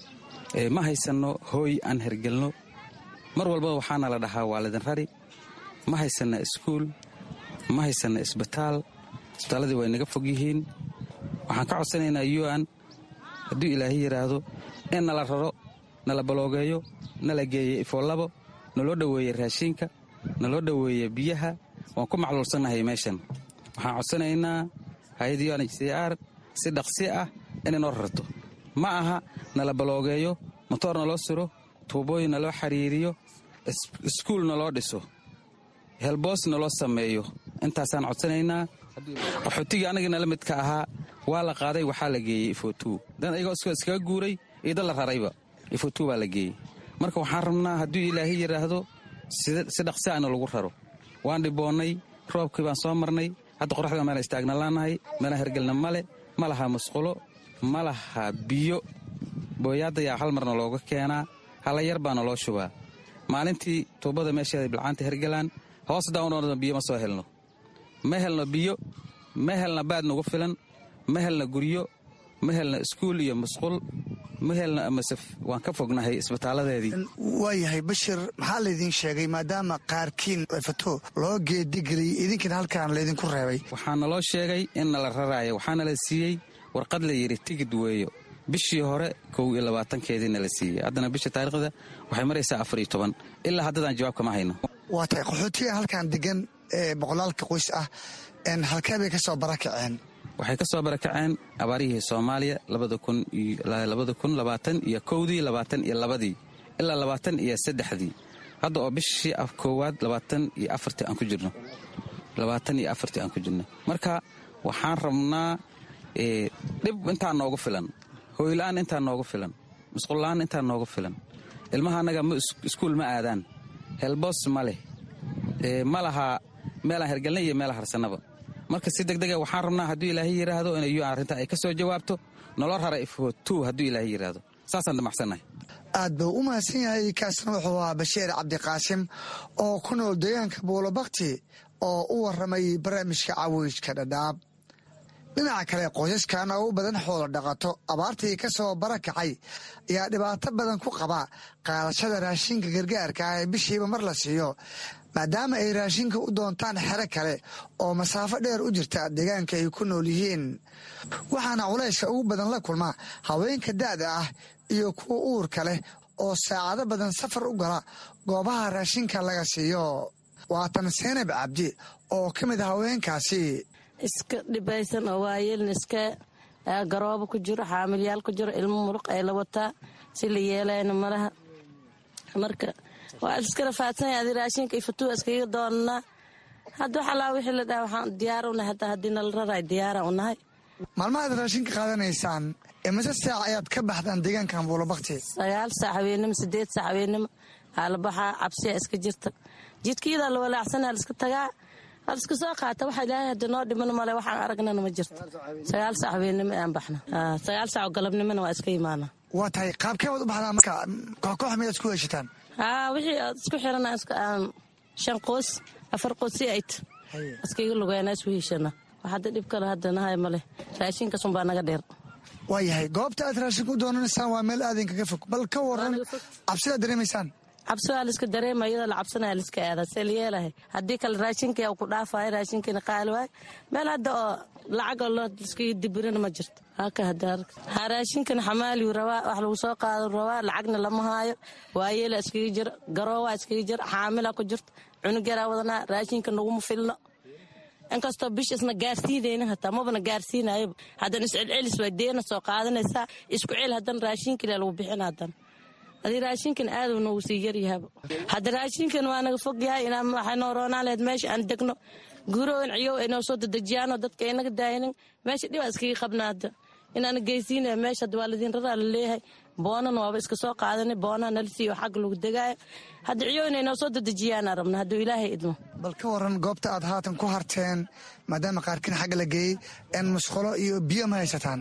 N: ma haysanno hooy aan hergelno mar walba waxaana la dhahaa waa lidin rari ma haysanna iskuul ma haysanna isbitaal isbitaalladii way naga fog yihiin waxaan ka codsanaynaa yuan hadduu ilaahay yidhaahdo in nala raro nala baloogeeyo nala geeyo ifoolabo naloo dhoweeye raashiinka naloo dhoweeye biyaha waan ku macluulsannahay meeshan waxaan codsanaynaa hay-adda yuan h c r si dhaqsi ah inay noo rarto ma aha nala baloogeeyo motoor naloo siro tuubooyin naloo xiriiriyo iskuul naloo dhiso helboos naloo sameeyo intaasaan codsanaynaa qaxootigii annaga nala midka ahaa waa la qaaday waxaa la geeyey ifotu dan ayagoo iskaga guuray iyo dad la rarayba ifotu baa la geeyey marka waxaan rabnaa hadduu ilaahay yidhaahdo si dhaqsi ana lagu raro waan dhiboonnay roobkii baan soo marnay hadda qoraxda meela istaagna laanahay meelaan hergelna male ma laha musqulo ma laha biyo booyaadayaa hal marna looga keenaa hala yar baana loo shubaa maalintii tuubada meesheeda bilcaanta hergelaan hoos daawnoona biyo ma soo helno ma helno biyo ma helna baad nagu filan ma helna guryo ma helna iskuul iyo musqul ma helna masef waan ka fognahay isbitaaladeedii
M: waayahay bashir maxaa laydin sheegay maadaama qaarkiin fato loo geedigeliyey idinkan halkaan laydinku reebay
N: waxaana loo sheegay in nala raraayo waxaana la siiyey warqad la yidhi tigid weeyo bishii hore kow iyo labaatankeediina la siiyey haddana bisha taariikhda waxay maraysaa afar iyo toban ilaa haddadaan jawaab kama hayno
M: waa tahay qaxootiga halkaan degan ee boqolaalka qoys ah halkee bay ka soo barakaceen
N: waxay ka soo barakaceen abaarihii soomaaliya labada kun labaatan iyo kowdii labaatan iyo labadii ilaa labaatan iyo saddexdii hadda oo bishii koowaad labaatan iyo afartii aan ku jirno labaatan iyo afartii aan ku jirno marka waxaan rabnaa dhib intaa noogu filan hooyla-aan intaa noogu filan musqulla-aan intaa noogu filan ilmaha annaga iskuul ma aadaan helboos ma leh ma laha meelaan hergelna iyo meela harsanaba marka si degdega waxaan rabnaa hadduu ilaahay yidhaahdo inay un arrinta ay ka soo jawaabto nolo rara iftu hadduu ilaahay yidhaahdo saasaan damacsannahay
M: aad buu u mahadsan yahay kaasna wuxuu ahaa bashiir cabdiqaasim oo ku nool deegaanka buulobakti oo u waramay barnaamijka cawiijka dhadhaab dhinaca kale qoysaskan oo u badan xoolo dhaqato abaartii ka soo barakacay ayaa dhibaato badan ku qaba qaadashada raashinka gargaarka ah ee bishiiba mar la siiyo maadaama ay raashinka u doontaan xero kale oo masaafo dheer u jirta deegaanka ay ku nool yihiin waxaana culayska ugu badan la kulma haweenka da'da ah iyo kuwa uurka leh oo saacado badan safar u gala goobaha raashinka laga siiyo waatan seenab cabdi oo ka mid a haweenkaasi
O: iska dhibaysan oo waayeelna iska garoobo ku jiro xaamilyaal ku jiro ilmo muruq ay la wataa si la yeelayna malaha marka waa iska rafaadsanaya adi raashinka iyo fatuwa iskaga doonanaa hadda wax allaa wixii la dhaha waxaan diyaar u nahay hataa haddii nala raraay diyaara u nahay
M: maalmahaad raashinka qaadanaysaan imise saac ayaad ka baxdaan deegaankan buulobakti
O: sagaal saac habeennimo sideed saac habeennimo aalabaxaa cabsiya iska jirta jidkiyadaa la walaacsana liska tagaa hal iska soo qaata waxa ilaahay hadda noo dhiman male waxaan aragnana ma jirto sagaal saac habeennimo aan baxna sagaal saac oo galabnimona waa iska imaana
M: waa tahay qaabkee waad u baxdaa marka kooxkoox miyaad ku heshataan
O: haa wixii aad isku xirana shan qoos afar qoos si ayt iskaga lugeena isu heshana wax hadda dhib kale hadda nahay male raashinkasun baa naga dheer
M: waa yahay goobta aad raashinka u doonanaysaan waa meel aadin kaga fog bal ka waran cabsidaad dareemaysaan
O: cabsi waa liska dareema iyadoo la cabsanaya liska aada see la yeelahay haddii kale raashinkai ku dhaafayo raashinkiina qaali waayo meel hadda oo lacagoo loo liskaga dibirina ma jirto haka hadda ha raashinkan xamaaliyu rabaa wax lagu soo qaado rabaa lacagna lama haayo waayeela iskaga jira garoowaa iskaga jira xaamila ku jirta cunug yaraa wadanaa raashinka naguma filno inkastoo bish isna gaarsiinayna hataa mabana gaarsiinayoba haddana iscelcelis waa deena soo qaadanaysaa isku cel haddana raashinkila lagu bixin haddana adi raashinkan aaduu noogu sii yaryahaba hadda raashinkan waa naga fog yahay inaan waxay noo roonaan lahayd meesha aan degno guurooyin ciyow ay noo soo dedejiyaanoo dadka ay naga daayinin meesha dhibaa iskaga qabna hadda inaana geysiinaya meesha hadda waa ladiin raraa la leeyahay boonana waaba iska soo qaadanay boonaa nala siiyo xagga lagu degaayo hadda ciyow inay noo soo dedejiyaana rabna hadduu ilaahay idmo
M: bal ka waran goobta aad haatan ku harteen maadaama qaarkiin xagga la geeyey een musqulo iyo biyo ma haysataan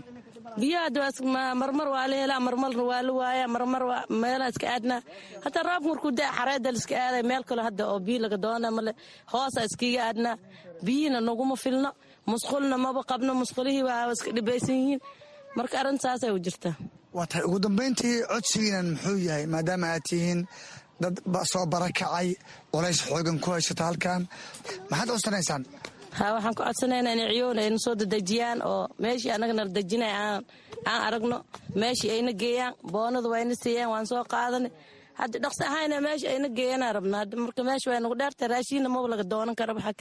O: biyaha marmar waa la helaa marmarna waa la waaya marmar meelaa iska aadnaa hataa roobka markuu da xareeda la iska aaday meel kale hadda oo biyo laga doona male hoosa iskiga aadnaa biyihina naguma filno musqulna maba qabno musqulihii waa iska dhibaysan yihiin marka arrintaasay u jirtaa
M: waa tahay ugu dambayntii codsigiinan muxuu yahay maadaama aad tihiin dad soo barakacay culays xoogan ku haysata halkan maxaad codsanaysaan
O: ha waxaan ku codsanaynaa inay ciyown ayna soo dadejiyaan oo meeshii annaga nala dejinay aan aragno meeshii ayna geeyaan boonada waa yna siiyaan waan soo qaadanay hadda dhaqsi ahayna meesha ayna geeyanaa rabnaa marka meesha waa nagu dheerta raashiinna maba laga doonan karaba xagga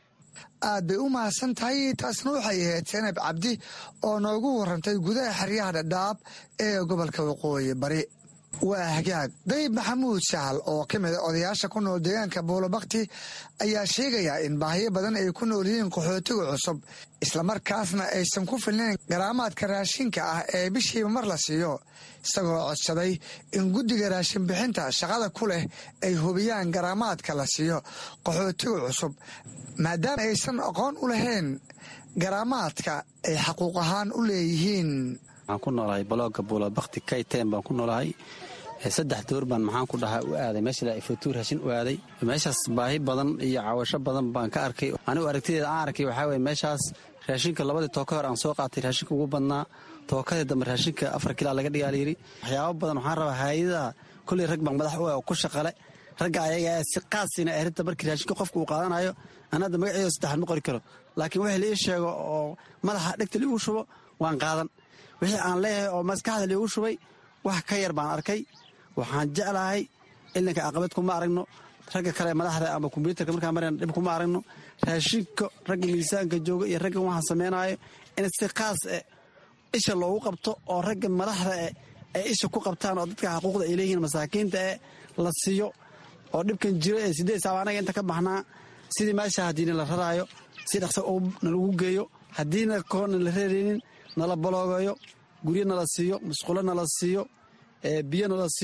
M: aad bay u mahadsan tahay taasna waxay ahayd senab cabdi oo noogu warantay gudaha xeryaha dhadhaab ee gobolka waqooyi bari waa hagaag dayib maxamuud sahal oo ka mida odayaasha ku nool deegaanka buulobakti ayaa sheegaya in baahiyo badan ay ku nool yihiin qaxootiga cusub islamarkaasna aysan ku filnayn garaamaadka raashinka ah ee bishiiba mar la siiyo isagoo codsaday in guddiga raashin bixinta shaqada ku leh ay hubiyaan garaamaadka la siiyo qaxootiga cusub maadaama aysan aqoon u lahayn garaamaadka ay xaquuq ahaan u leeyihiin
N: waxaan ku noolahay balooga buulabakti kayteen baan ku noolahay saddex door baan maxaan ku dhahaa u aaday meesha ifotuur raashin u aaday meeshaas baahi badan iyo cawasho badan baan ka arkay anigu aragtideeda aan arkay waxaa weye meeshaas raashinka labadii tooka hor aan soo qaatay raashinka ugu badnaa tookadii dambe raashinka afar kilaa laga dhigaa layidhi waxyaabo badan waxaan rabaa hay-adaha kolley rag baan madax u ah oo ku shaqale ragga ayaga si qaasina arrinta markii raashinka qofka uu qaadanayo aan hadda magaceedo saddexaad ma qori karo laakiin wixii la ii sheego oo madaxa dhegta liigu shubo waan qaadan wixii aan leeyahay oo maskaxda liigu shubay wax ka yar baan arkay waxaan jeclahay ilinka aqabad kuma aragno ragga kale madaxda ama kombyuutarka markaa marayna dhib kuma aragno raashinka ragga miisaanka jooga iyo raggan waxaan samaynayo in si qaas eh isha loogu qabto oo ragga madaxda eh ay isha ku qabtaan oo dadka xaquuqda ay leeyihiin masaakiinta eh la siiyo oo dhibkan jiro ee sideed saaba anaga inta ka baxnaa sidii meesha haddiina la raraayo si dhaqso nalagu geeyo haddiina koona la reeraynin nala baloogayo guryo nala siiyo musqulo nala siiyo biyo nala siiyo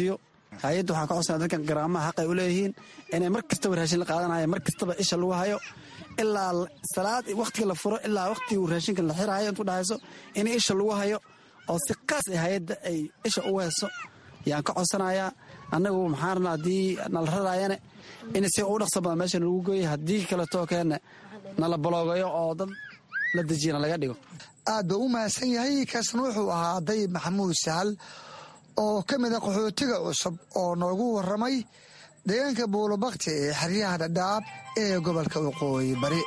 P: hay-adda waxaan ka codsana dadkan garaamaha xaqay u leeyihiin inay mar kastaba raashin la qaadanaya mar kastaba isha lagu hayo ilaa salaad wakhtiga la furo ilaa wakhtigu raashinka la xiraayo intu dhahayso in isha lagu hayo oo si qaas ah hay-adda ay isha ugu hayso yaan ka codsanayaa annagu maxaan rabnaa haddii nala raraayane in si ugu dhaqso badan meesha lagu geeyo haddii kaletoo keenne nala baloogayo oo dad la dejiyana laga dhigo
M: aad buu u mahadsan yahay kaasna wuxuu ahaa dayib maxamuud sahal oo ka mid a qaxootiga cusub oo noogu warramay deegaanka buulobakti ee xeryaha dhadhaab ee gobolka waqooyi bari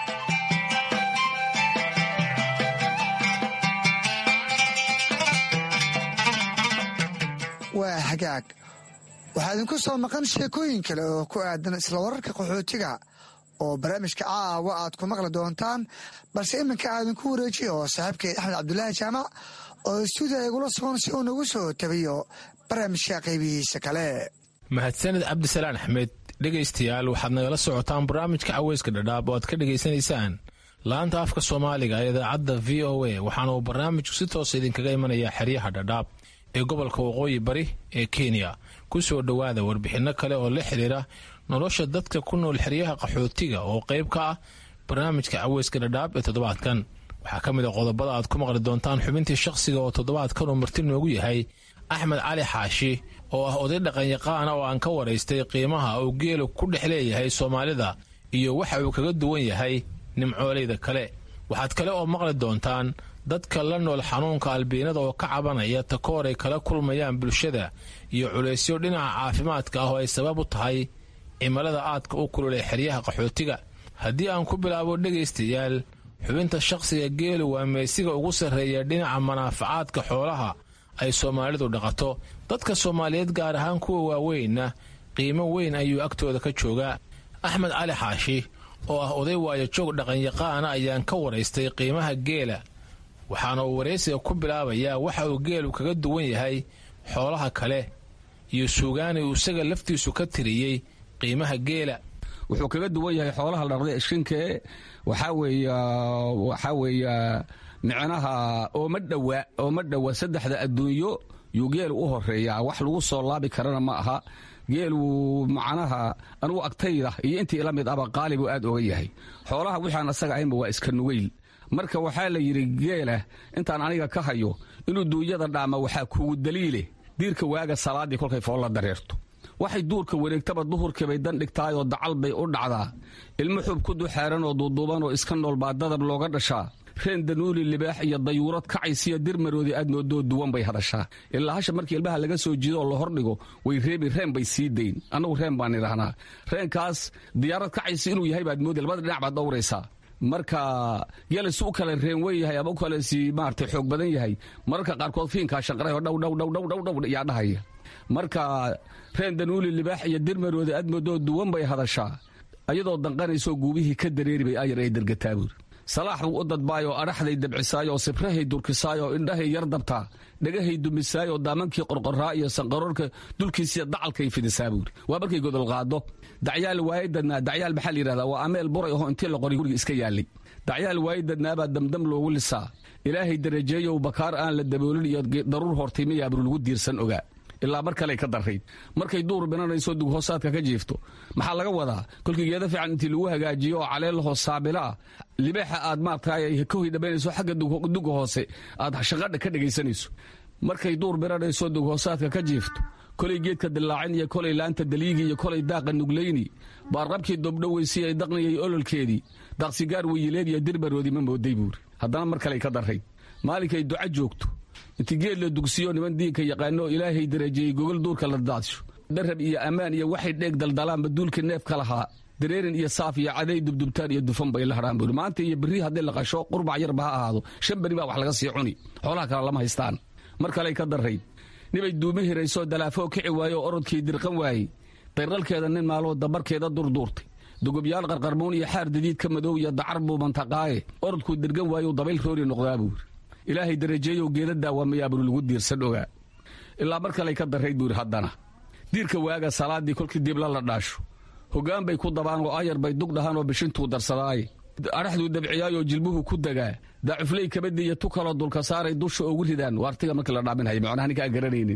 M: waa hagaag waxaa idinku soo maqan sheekooyin kale oo ku aadan isla wararka qaxootiga oo barnaamijka caawa aad ku maqli doontaan balse iminka aadinku wareejiya oo saaxiibkeed axmed cabdulaahi jaamac oo stuudiya igula sugan si uu nagu soo tabiyo barnaamijka qaybihiisa kale
Q: mahadsaned cabdisalaan axmed dhegaystayaal waxaad nagala socotaan barnaamijka caweyska dhadhaab oo aad ka dhegaysanaysaan laanta afka soomaaliga ee idaacadda v o a waxaana uu barnaamijku si toosa idinkaga imanayaa xeryaha dhadhaab ee gobolka waqooyi bari ee kenya ku soo dhowaada warbixinno kale oo la xidhiira nolosha dadka ku nool xeryaha qaxootiga oo qayb ka ah barnaamijka caweyska dhadhaab ee toddobaadkan waxaa ka mid a qodobada aad ku maqli doontaan xubintii shakhsiga oo toddobaadkan uu marti noogu yahay axmed cali xaashi oo ah oday dhaqanyaqaana oo aan ka waraystay qiimaha uu geelu ku dhex leeyahay soomaalida iyo waxa uu kaga duwan yahay nimcooleyda kale waxaad kale oo maqli doontaan dadka la nool xanuunka albiinada oo ka cabanaya takoor ay kala kulmayaan bulshada iyo culaysyo dhinaca caafimaadka ah oo ay sabab u tahay cimilada aadka u kululay xeryaha qaxootiga haddii aan ku bilaabo dhegaystayaal xubinta shakhsiga geelu waa meesiga ugu sarreeya dhinaca manaafacaadka xoolaha ay soomaalidu dhaqato dadka soomaaliyeed gaar ahaan kuwa waaweynna qiimo weyn ayuu agtooda ka joogaa axmed cali xaashi oo ah oday waayojoog dhaqanyaqaana ayaan ka waraystay qiimaha geela waxaana uu waraysiga ku bilaabayaa waxa uu geelu kaga duwan yahay xoolaha kale iyo suugaani uu isaga laftiisu ka tiriyey qiimaha geela
R: wuxuu kaga duwan yahay xoolaha la dhaqday ishkinkee waxaa weeya waxaa weeya micnaha ooma dhowa ooma dhowa saddexda adduunyo yuu geelu u horeeyaa wax lagu soo laabi karana ma aha geelu macnaha anugu agtayda iyo intii ila mid aba qaalibu aad oga yahay xoolaha wixaan asaga ahaynba waa iska nugayl marka waxaa la yidhi geela intaan aniga ka hayo inuu duunyada dhaama waxaa kugu daliile diirka waaga salaaddii kolkay foolla dareerto waxay duurka wareegtaba duhurkiibay dan dhigtaayoo dacal bay u dhacdaa ilmo xub ku duxaaranoo duuduubanoo iska nool baa dadab looga dhashaa reen danuuli libaax iyo dayuurad kacaysiyo dirmaroodii aad moodoo duwan bay hadashaa ilaa hasha markii ilmaha laga soo jiido oo la hordhigo way reebi reen bay sii dayn annagu reen baan idhahnaa reenkaas diyaarad kacaysi inuu yahay baad moodi labada dhinac baad dhowraysaa marka geelas u kale reen wen yahay ama u kale si maarata xoog badan yahay mararka qaarkood fiinkaa shanqarayoo dhowdhowdhowdhowdhow yaa dhahaya marka reen danuuli libaax iyo dirmarooda aad moodoo duwan bay hadashaa ayadoo danqanaysoo guubihii ka dareeri bay ayar ay dergataa buuri salaax buu u dadbaayoo adhaxday dabcisaayoo sibrahay durkisaayoo indhahay yar dabtaa dhagahay dumisaayoo daamankii qorqoraa iyo sanqaroorka dulkiisiya dacalkay fidisaa buuri waa markay godol qaado dacyaal waayadadnaa dacyaal maxaa layidhahdaa waa ameel buray ahoo intii la qoray guriga iska yaallay dacyaal waayadadnaabaa damdam loogu lisaa ilaahay darajeeyow bakaar aan la daboolin iyo daruur hortay miyaabru lagu diirsan ogaa ilaa mar kale ka darayd markay duur binanayso dughoosaadka ka jiifto maxaa laga wadaa kolkii geeda fiican intii lagu hagaajiyo oo caleelahoo saabila ah libaaxa aad maartay ka hoydhabaynayso xagga duga hoose aad shaqadha ka dhegaysanayso markay duur binanayso dughoosaadka ka jiifto kolay geedka dilaacin iyo kolay laanta daliigi iyo kolay daaqa nuglayni baarqabkii dobdhoweysi ay daqniyay ololkeedii daaqsigaar weyileed iyo dirbaroodii ma mooday buuri haddana mar kale ka darayd maalinkay duca joogto inti geed la dugsiyo niman diinka yaqaano oo ilaahay darajeeyey gogol duurka la daadsho darab iyo ammaan iyo waxay dheeg daldalaanba duulka neefka lahaa dareerin iyo saaf iyo caday dubdubtaan iyo dufan bay la hadhaan buuri maanta iyo berri haddii la qasho qurbac yarba ha ahaado shan beri baa wax laga sii cuni xoolaha kale lama haystaan mar kaley ka darayd nibay duumi hiraysoo dalaafoo kici waaye oo orodkii dirqan waayey dayralkeeda nin maaloo dabarkeeda durduurtay dugubyaal qarqarmuun iyo xaar dadiidka madow iyo dacar buu mantaqaaye orodkuu dirgan waayu dabayl roori noqdaa buuri ilaahay darajeeyow geeda daawamayaaburu lagu diirsan ogaa ilaa mar kaley ka darayd buuri haddana diirka waaga salaaddii kolkii dibla la dhaasho hoggaan bay ku dabaan oo ayar bay dug dhahaan oo bishintuu darsadaaye adhaxduu dabciyaayoo jilbuhu ku degaa daacufley kabadii iyo tu kaloo dulka saaray dusha oogu ridaan waartiga markii la dhaaminhaya macnaha ninka aan garanaynin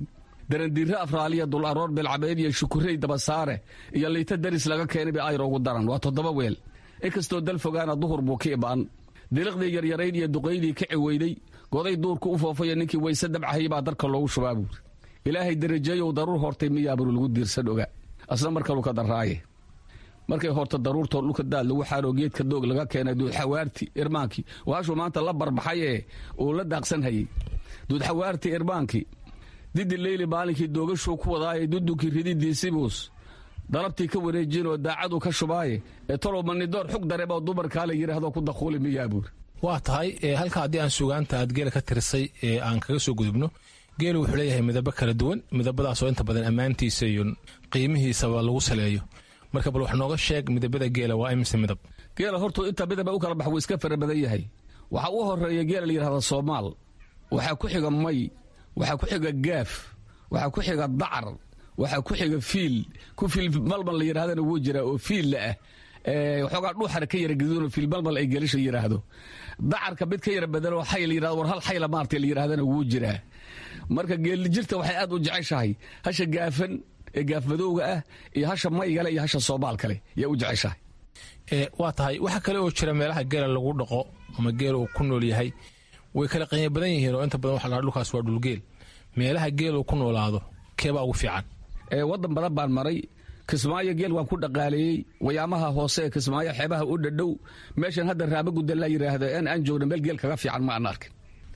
R: darandiire afraaliya dul aroor beelcabeed iyo shukurey dabasaare iyo liita daris laga keenay bay ayra ugu daran waa toddoba weel inkastoo dal fogaana duhur buu ka ibaan diliqdii yaryarayd iyo duqaydii ka ciweyday goday duurku u foofayo ninkii weyse dabcahayay baa darka loogu shubaa buuri ilaahay darajeeyow daruur hortay miyaaburu lagu diirsan oga asna mar kalu ka darraaye markay horta daruurtoo dhulka daad lagu xaaroo geedka doog laga keenay duudxawaarti irmaankii waashuu maanta la barbaxayee uu la daaqsan hayey duudxawaarti irmaankii didi leyli maalinkii doogashuu ku wadaaye dudunkii rididiisibuus dalabtii ka wareejinoo daacadu ka shubaaye ee talow manidoor xug dareeboo dumarkaa la yidhaahdo ku dakuuli miyaa buuri
Q: waa tahay halka haddii aan sugaanta aad geela ka tirisay ee aan kaga soo gudubno geelu wuxuu leeyahay midabo kala duwan midabadaasoo inta badan ammaantiisa iyo qiimihiisaba lagu saleeyo marka bal wax nooga sheeg midabada geela waa imise midab
R: geela hortu inta midaba u kala bax wuu iska fara badan yahay waxaa u horeeya geela la yidhahda soomaal waxaa ku xiga may waxaa ku xiga gaaf waxaa ku xiga dacar waxaa ku xiga fiil ku fiil malmal la yidhahdana wuu jiraa oo fiilla ah waxoogaa dhuuxara ka yara gaduunoo fiil malmal ay gelisha yidhaahdo dacarka mid ka yara badanoo xay la yidhahdo war hal xayla maartay la yidhahdana wuu jiraa marka geelijirta waxay aad u jeceshahay hasha gaafan ee gaafmadowga ah iyo hasha maygale iyo hasha soomaal kale yaa u jeceshahay
Q: waa tahay waxaa kale oo jira meelaha geela lagu dhaqo ama geela uu ku nool yahay way kala qiimo badan yihiin oo inta badan waxa la dhulkaas waa dhulgeel meelaha geel uu ku noolaado keebaa ugu fiican
R: waddan badan baan maray kismaayo geel waan ku dhaqaaleeyey wayaamaha hoose ee kismaayo xeebaha u dhadhow meeshan hadda raabagudda la yidhaahdo in aan joogno meel geel kaga fiican ma aan arkin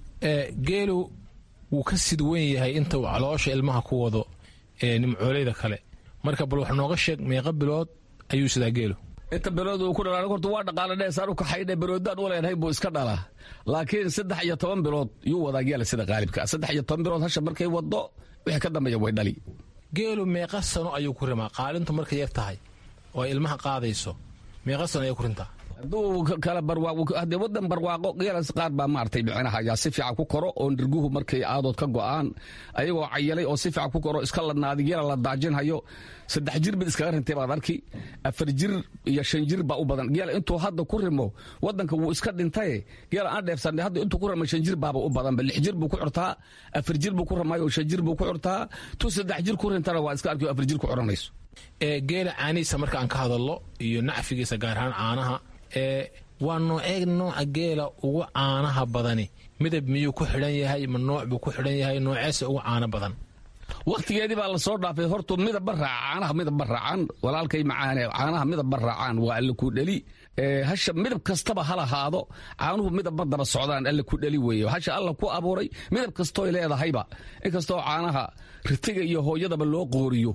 Q: geelu wuu ka sid weyn yahay inta uu caloosha ilmaha ku wado ee nimcooleyda kale marka bal wax nooga sheeg meeqa bilood ayuu sidaa geelu
R: inta bilood uu ku dhalaa horta waa dhaqaale dheesaan u kaxaydhe biloodaan u leenahay buu iska dhalaa laakiin saddex iyo toban bilood yuu wadaa geela sida qaalibka saddex iyo toban bilood hasha markay wado wixii ka dambeeya way dhali
Q: geelu meeqa sano ayuu ku rimaa qaalintu markay yar tahay oo ay ilmaha qaadayso meeqa sano ayay ku rintaa
R: hadduu kala barwaaqo wadan barwaaqo geelas qaar baa maartay micnaha yaa si fiican ku koro oo nirguhu markay aadood ka go'aan ayagoo cayalay oo si fiican ku koro iska ladnaadi geela la daajinhayo saddex jir mid iskaga rintay baad arki afar jir iyo shan jir baa u badan geela intuu hadda ku rimo wadanka wuu iska dhintaye geela aan dheefsanay hadda intuu ku rimo shan jir baaba u badanba lix jir buu ku curtaa afar jir buu ku ramayo shan jir buu ku curtaa tu saddex jir ku rintana waa iska arki afar jir ku curanayso
Q: geela caanihiisa marka aan ka hadallo iyo nacfigiisa gaar ahaan caanaha ee waa noocee nooca geela ugu caanaha badani midab miyuu ku xidhan yahay ma nooc buu ku xidhan yahay nooceese ugu caano badan
R: wakhtigeedii baa la soo dhaafay hortu midabba raaca caanaha midabba raacaan walaalkay macaane caanaha midabba raacaan waa alle ku dheli hasha midab kastaba ha lahaado caanuhu midabba daba socdaan alle ku dheli weeye hasha alla ku abuuray midab kastooy leedahayba inkastoo caanaha ritiga iyo hooyadaba loo qooriyo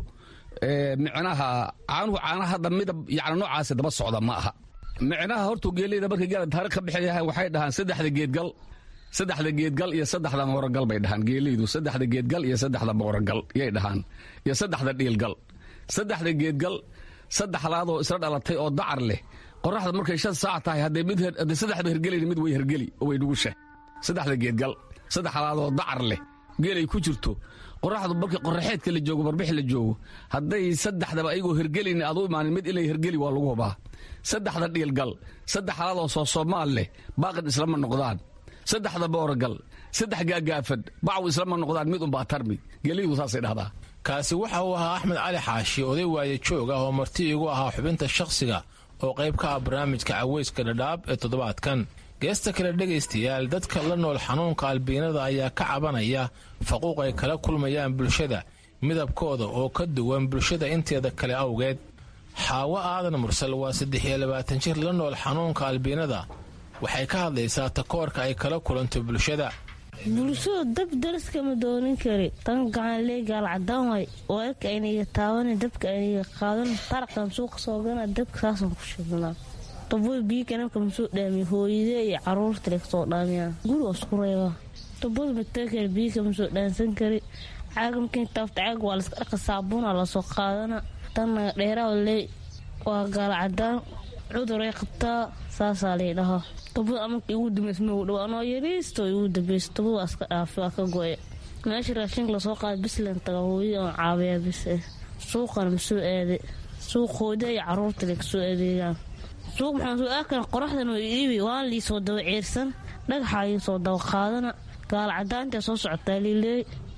R: micnaha caanuhu caanaha hadda midab yani noocaasi daba socda ma aha micnaha hortuu geeleyda markay geela taariikh ka bixayahay waxay dhahaan saddexda geedgal saddexda geedgal iyo saddexda mooragal bay dhahaan geeleydu saddexda geedgal iyo saddexda mooragal yay dhahaan iyo saddexda dhiilgal saddexda geedgal saddexdaadoo isla dhalatay oo dacar leh qoraxda markay shan saac tahay hadday mid hadday saddexba hergelayna mid way hergeli oo way dhugusha saddexda geedgal saddexdaadoo dacar leh geelay ku jirto qoraxdu markii qoraxeedka la joogo barbixi la joogo hadday saddexdaba ayagoo hergelayna aad u imaanin mid inay hergeli waa lagu hubaa saddexda dhiilgal saddexdaadoo soo soomaal leh baaqid islama noqdaan saddexda booragal saddex gaagaafan bacaw islama noqdaan mid unbaa tarmi geelyadu saasay dhahdaa
Q: kaasi waxa uu ahaa axmed cali xaashi oday waaye joog ah oo marti igu ahaa xubinta shakhsiga oo qayb ka ah barnaamijka caweyska dhadhaab ee toddobaadkan geesta kale dhegaystayaal dadka la nool xanuunka albiinada ayaa ka cabanaya faquuq ay kala kulmayaan bulshada midabkooda oo ka duwan bulshada inteeda kale awgeed xaawo aadan mursal waa saddex iyo labaatan jir la nool xanuunka albiinada waxay ka hadlaysaa takoorka ay kala kulanto bulshada
S: bulshadu dab daraskama doonin kari tan gacanlee gaal cadaan waay weelka ayniga taaban dabka ayniga qaadan taraqan suuqa soogana dabka saasan ku shidnaa daboy biyo ganabka masoo dhaamiya hooyadee iyo caruurta le kasoo dhaamiyaan guri waa isku reebaa dabada mateekale biyo kama soo dhaansan kari caaga markii taafta caaga waa laska dhaqa saabuuna lasoo qaadana tanna dheeraa lee waa gaal cadaan cuduray qabtaa saasaa lay dhahaa dabada amarka igu dambeysma u dhow anoo yariisto igu dambeyso dabada waa iska dhaafi waa ka go-e meesha raashinka lasoo qaada bislan taga hooyada oon caabiyaa bis eh suuqana masoo aade suuq hooyada iyo caruurta le kasoo adeegaan suuq maxaan soo aakana qoraxdan oo iibi waan liisoo daba ceersan dhagaxaa liisoo daba qaadana gaal cadaantae soo socotaa liileey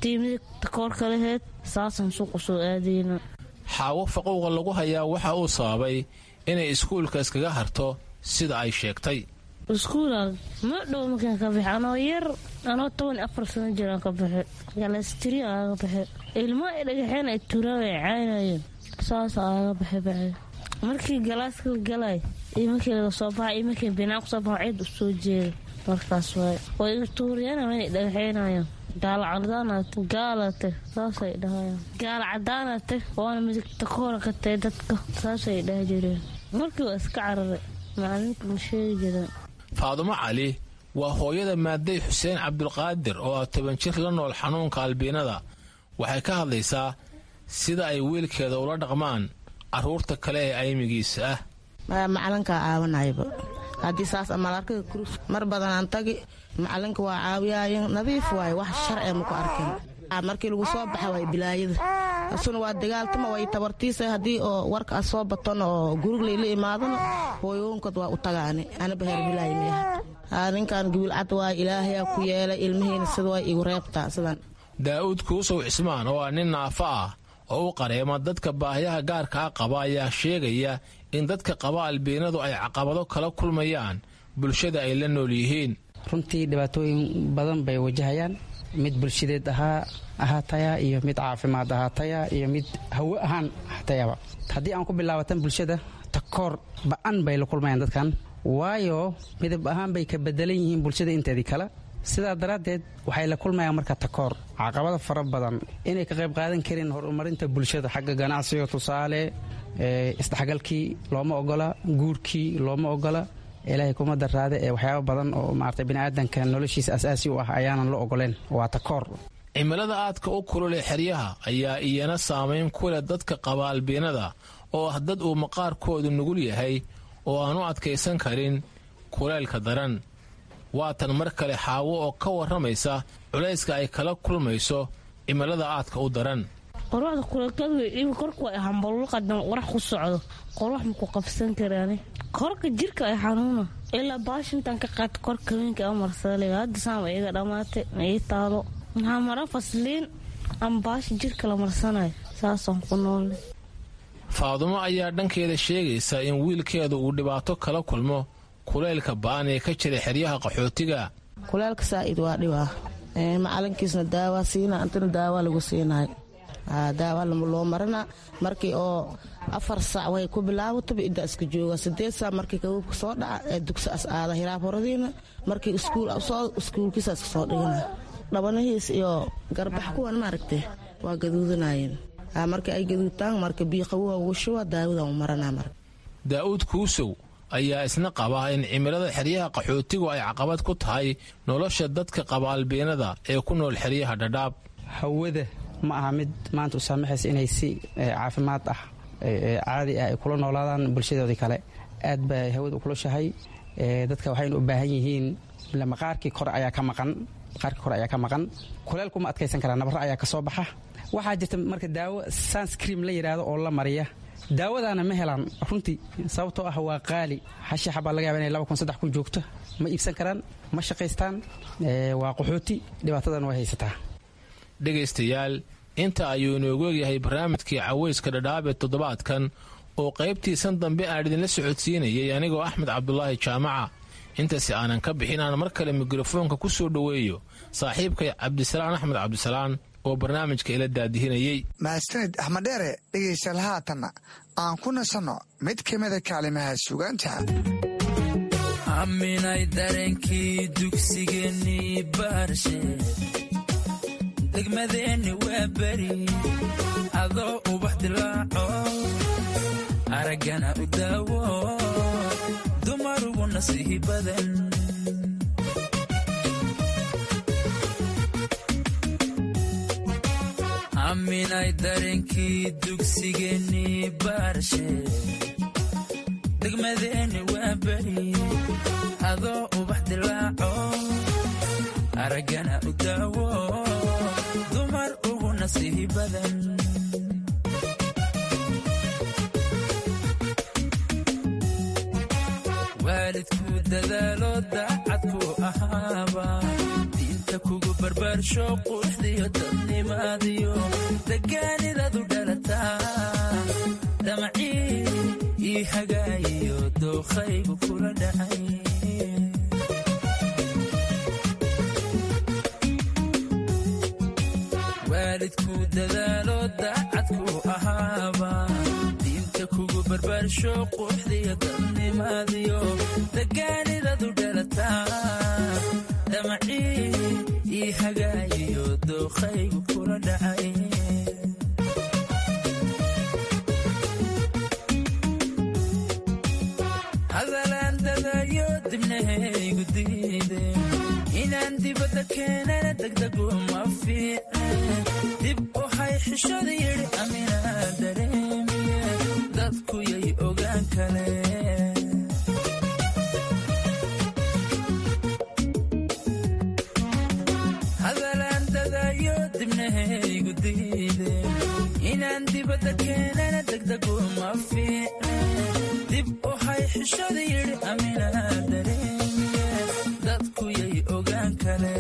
S: tii midig takoorka laheyd saasaan suuqa soo aadayna
Q: xaawo faquuqa lagu hayaa waxa uu sababay inay iskuulka iskaga harto sida ay sheegtay
S: iskuula ma dhow markaan ka bixi anoo yar anoo toban iyo afar sano jiraan ka bixi galastiri aaga bixi ilmo ay dhagaxeen ay turaan ay caynayeen saas aaga bixi bixi markii galaaska la galay iyo markii laga soo baxa iyo markii binaan kusoo baxa cid u soo jeeda markaas waay way iga tuuriyaan inay dhagaxeynayaan gaala cadaanate gaalate saasay dhahayaan gaala cadaanate waana midigta koora ka tahay dadka saasay dhaha jireen markii waa iska cararay macalinka ma sheegi jireen
Q: faadumo cali waa hooyada maaday xuseen cabdulqaadir oo ah toban jir la nool xanuunka albiinada waxay ka hadlaysaa sida ay wiilkeeda ula dhaqmaan carruurta kale ee aymigiisa ah
T: macalinkaa caawanayba haddii saas amalarkaga kurus mar badanaan tagi macalinka waa caawiyaayen nadiif waaye wax sharci maku arkin markii lagu soo baxa waay bilaayada asuna waa dagaaltama way tabartiisa haddii oo warka a soo batona oo guriglayla la imaadana hooyoonkod waa u tagaani anaba heer bilaay miyaha ninkan gibilcad waay ilaahayaa ku yeelay ilmihiina sida way igu reebtaa sidan
Q: daa'uud kuusow cismaan oo ah nin naafo ah oo u qareema dadka baahiyaha gaarka ah qaba ayaa sheegaya in dadka qaba albiinadu ay caqabado kala kulmayaan bulshada ay la nool yihiin
U: runtii dhibaatooyin badan bay wajahayaan mid bulshadeed ahaa ahaataya iyo mid caafimaad ahaataya iyo mid hawo ahaan ahaatayaba haddii aan ku bilaabatan bulshada takoor ba-an bay la kulmayaan dadkan waayo midab ahaan bay ka bedelan yihiin bulshada inteedii kale sidaa daraaddeed waxay la kulmayaan marka takoor caqabada fara badan inay ka qayb qaadan karin horumarinta bulshada xagga ganacsiga tusaale isdhexgalkii looma ogola guurkii looma ogola ilaahay kuma daraade ee waxyaaba badan oo maarata biniaadanka noloshiisa asaasi u ah ayaanan la ogoleen waa takoor
Q: cimilada aadka u kulule xeryaha ayaa iyana saamayn ku leh dadka qaba albiinada oo ah dad uu maqaarkoodu nugul yahay oo aan u adkaysan karin kuleylka daran waatan mar kale xaawo oo ka warramaysa culayska ay kala kulmayso cimilada aadka u daran
S: qorwaxda kuleelkadu korku ay hambalulqadan qorax ku socdo qorwax maku qabsan karaani korka jirka ay xanuuna ilaa baashintan ka qaata korka haweenka a marsaliga hadda saama iga dhammaatay ii taalo maxaa mara fasliin ama baasha jirka la marsanayo saasaan ku noolnay
Q: faadumo ayaa dhankeeda sheegaysa in wiilkeedu uu dhibaato kala kulmo kuleylka ba'an ee ka jira xeryaha qaxootiga
T: kuleelka saa'id waa dhibaa macalinkiisna daawaa siina antana daawaa lagu siinayo daawa loo marina markii oo afar saac way ku bilaabataba idda iska jooga sideed saac markii kabuubka soo dhaca ee dugsi as aada hiraab horadiina markii iskuulkiisa iska soo dhigana dhabanahiis iyo garbax kuwan maaragtay waa gaduudanayeen markii ay gaduudtaan marka biiqawuha ugu shuba daawadan u maranaa marka
Q: daa'uud kuusow ayaa isna qaba in cimilada xeryaha qaxootigu ay caqabad ku tahay nolosha dadka qaba albiinada ee ku nool xeryaha dhadhaab
U: hawada ma aha mid maanta u saamaxaysa inay si caafimaad ah caadi ah ay kula noolaadaan bulshadoodii kale aad bay hawada u kulushahay dadka waxayna u baahan yihiin maqaarkii kore ayaa ka maqan maqaarkii kore ayaa ka maqan kuleelku ma adkaysan karaa nabarro ayaa ka soo baxa waxaa jirta marka daawo sunscream la yidhaahdo oo la mariya daawadaana ma helaan runtii sababtoo ah waa qaali xashiixa baa laga yaba inay laba kun saddex kun joogto ma iibsan karaan ma shaqaystaan waa qaxooti dhibaatadan way haysataa
Q: dhegaystayaal inta ayuu inoogu egyahay barnaamijkii cawayska dhadhaab ee toddobaadkan oo qaybtiisan dambe aan idinla socodsiinayay anigoo axmed cabdulaahi jaamaca intaasi aanan ka bixin aan mar kale mikrofoonka ku soo dhoweeyo saaxiibkay cabdisalaan axmed cabdisalaan oo barnaamijka ila daadihinayey
M: mahadsanid axmed dheere dhegaystayaal haatanna aan ku nasanno mid ka mida kaalimaha sugaanta
V: aminay dareenkii dugsigeennii baarshe degmadeenni waa beri adoo ubax dilaaco araggana u daawo dumarugu nasiihi badan aminay dareenkii dugsigeennii baarshe degmadeenni waa beri adoo ubax dilaaco araggana u daawo dumar ugu nasiihi badan waalidku dadaalo daacadku ahaaba diinta kugu barbaarsho quruxdiyo dadnimaadiyo degaanidadu dhalataa damacii ii hagaayiyo dookhaygu kula dhacay waalidku dadaalo daacadku ahaaba diinta kugu barbaarsho quruxdiyo dadnimaadiyo degaanidadu dhalataa damacii ii hagaayiyo dookhaygu kula dhacay hadalaan dadayo dibnahaygu diide inaan dibadda keenana degdegu ma fiicne dib u hay xishada yidhi aminaa dareemiye dadku yay ogaan kale hadalaan dadayo dibnahaygu diide inaan dibadda keenana degdegu ma fiicne dib u hay xishada yidhi aminaa dareemiye dadku yay ogaan kale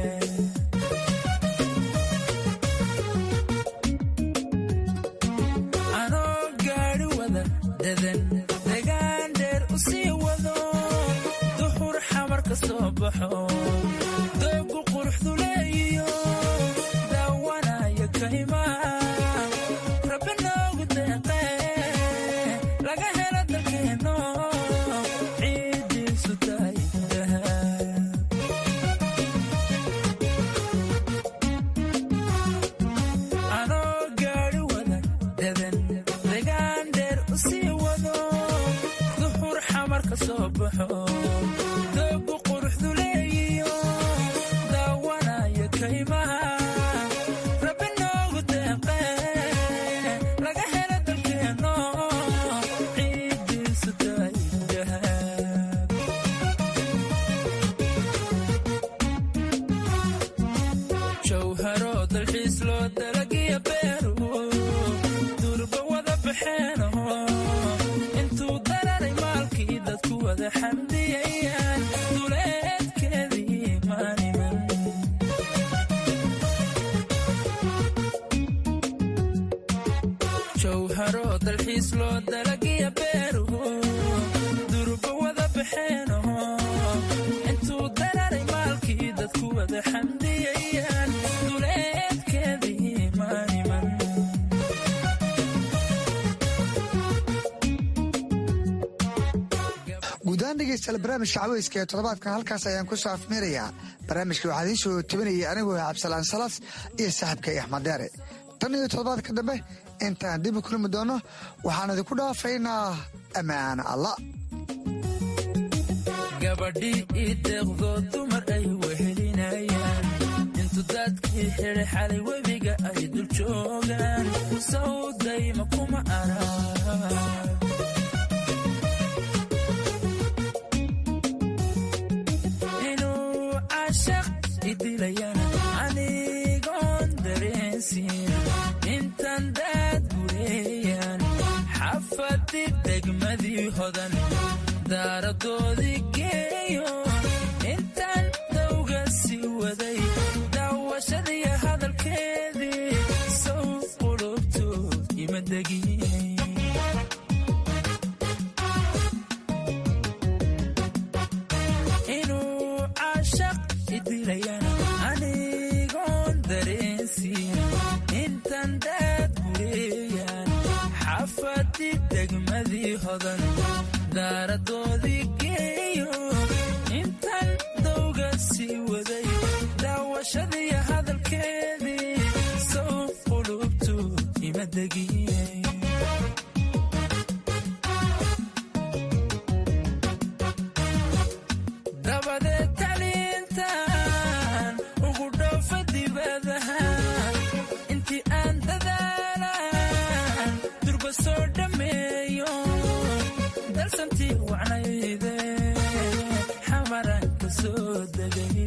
V: anoo gaadhi wada dadan degaan dheer u sii wado duxur xamar ka soo baxo doogu quruxdu leeyiyo daawanaya kaymaa rabbi noogu deeqee laga helo dalkeenno ciiddiisu tahay dahab anoo gaadhi wada dadan degaan dheer u sii wado duxur xamar ka soo baxo doogu quruxdu leeyiyo daawanaya kaymaha rabbi noogu deeqee laga helo dalkeenno ciiddiisu tahay dahab jawharo dalxiis loo dalagiya beeru durba wada baxeeno intuu dararay maalkii dadku wada xamdiyayaan duleedkeedii maaniman jawharo dalxiis loo dalagiya beeru durba wada baxeeno intuu dararay maalkii dadku wada xamdiyayaan duleedkeedii maaniman
M: guudahaan dhegeystayaal barnaamijka caweyska ee toddobaadkan halkaas ayaan ku soo afmeerayaa barnaamijka waxaa idiin soo tabinayay anigoo cabdisalaan salas iyo saaxiibkay axmed deere tan iyo toddobaadka dambe intaan dib u kulmi doonno waxaan idinku dhaafaynaa ammaana allah
V: gabadhii ii deeqdoo dumar ay wehelinayaan intu dadkii xidhay xalay webiga ay dul joogaan sawdayma kuma arag inuu cashaq idilayana anigoon dareensiin intan daad gureeyaan xafadi degmadii hodan daaradoodii geeyo intaan dawga sii waday daawashadiiyo hadalkeedii sow qulubtu ima degin inuu cashaq idilayana anigoon dareensiin intan daad gureeyaan xafadi degmadii hodan daaradoodii geeyo intan dawga sii waday daawashadiiyo hadalkeedii sow qulubtu ima degin dabadeed taliintan ugu dhoofa dibadaha intii aan dadaalan durba soo dhammeeyo dalsantii wacnayde xamaran ka soo degay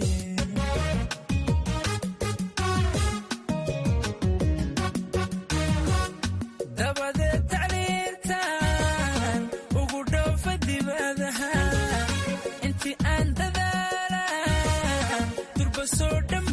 V: dabadeed tacliintan ugu dhoofa dibadaha intii aan dadaalan durba soo dham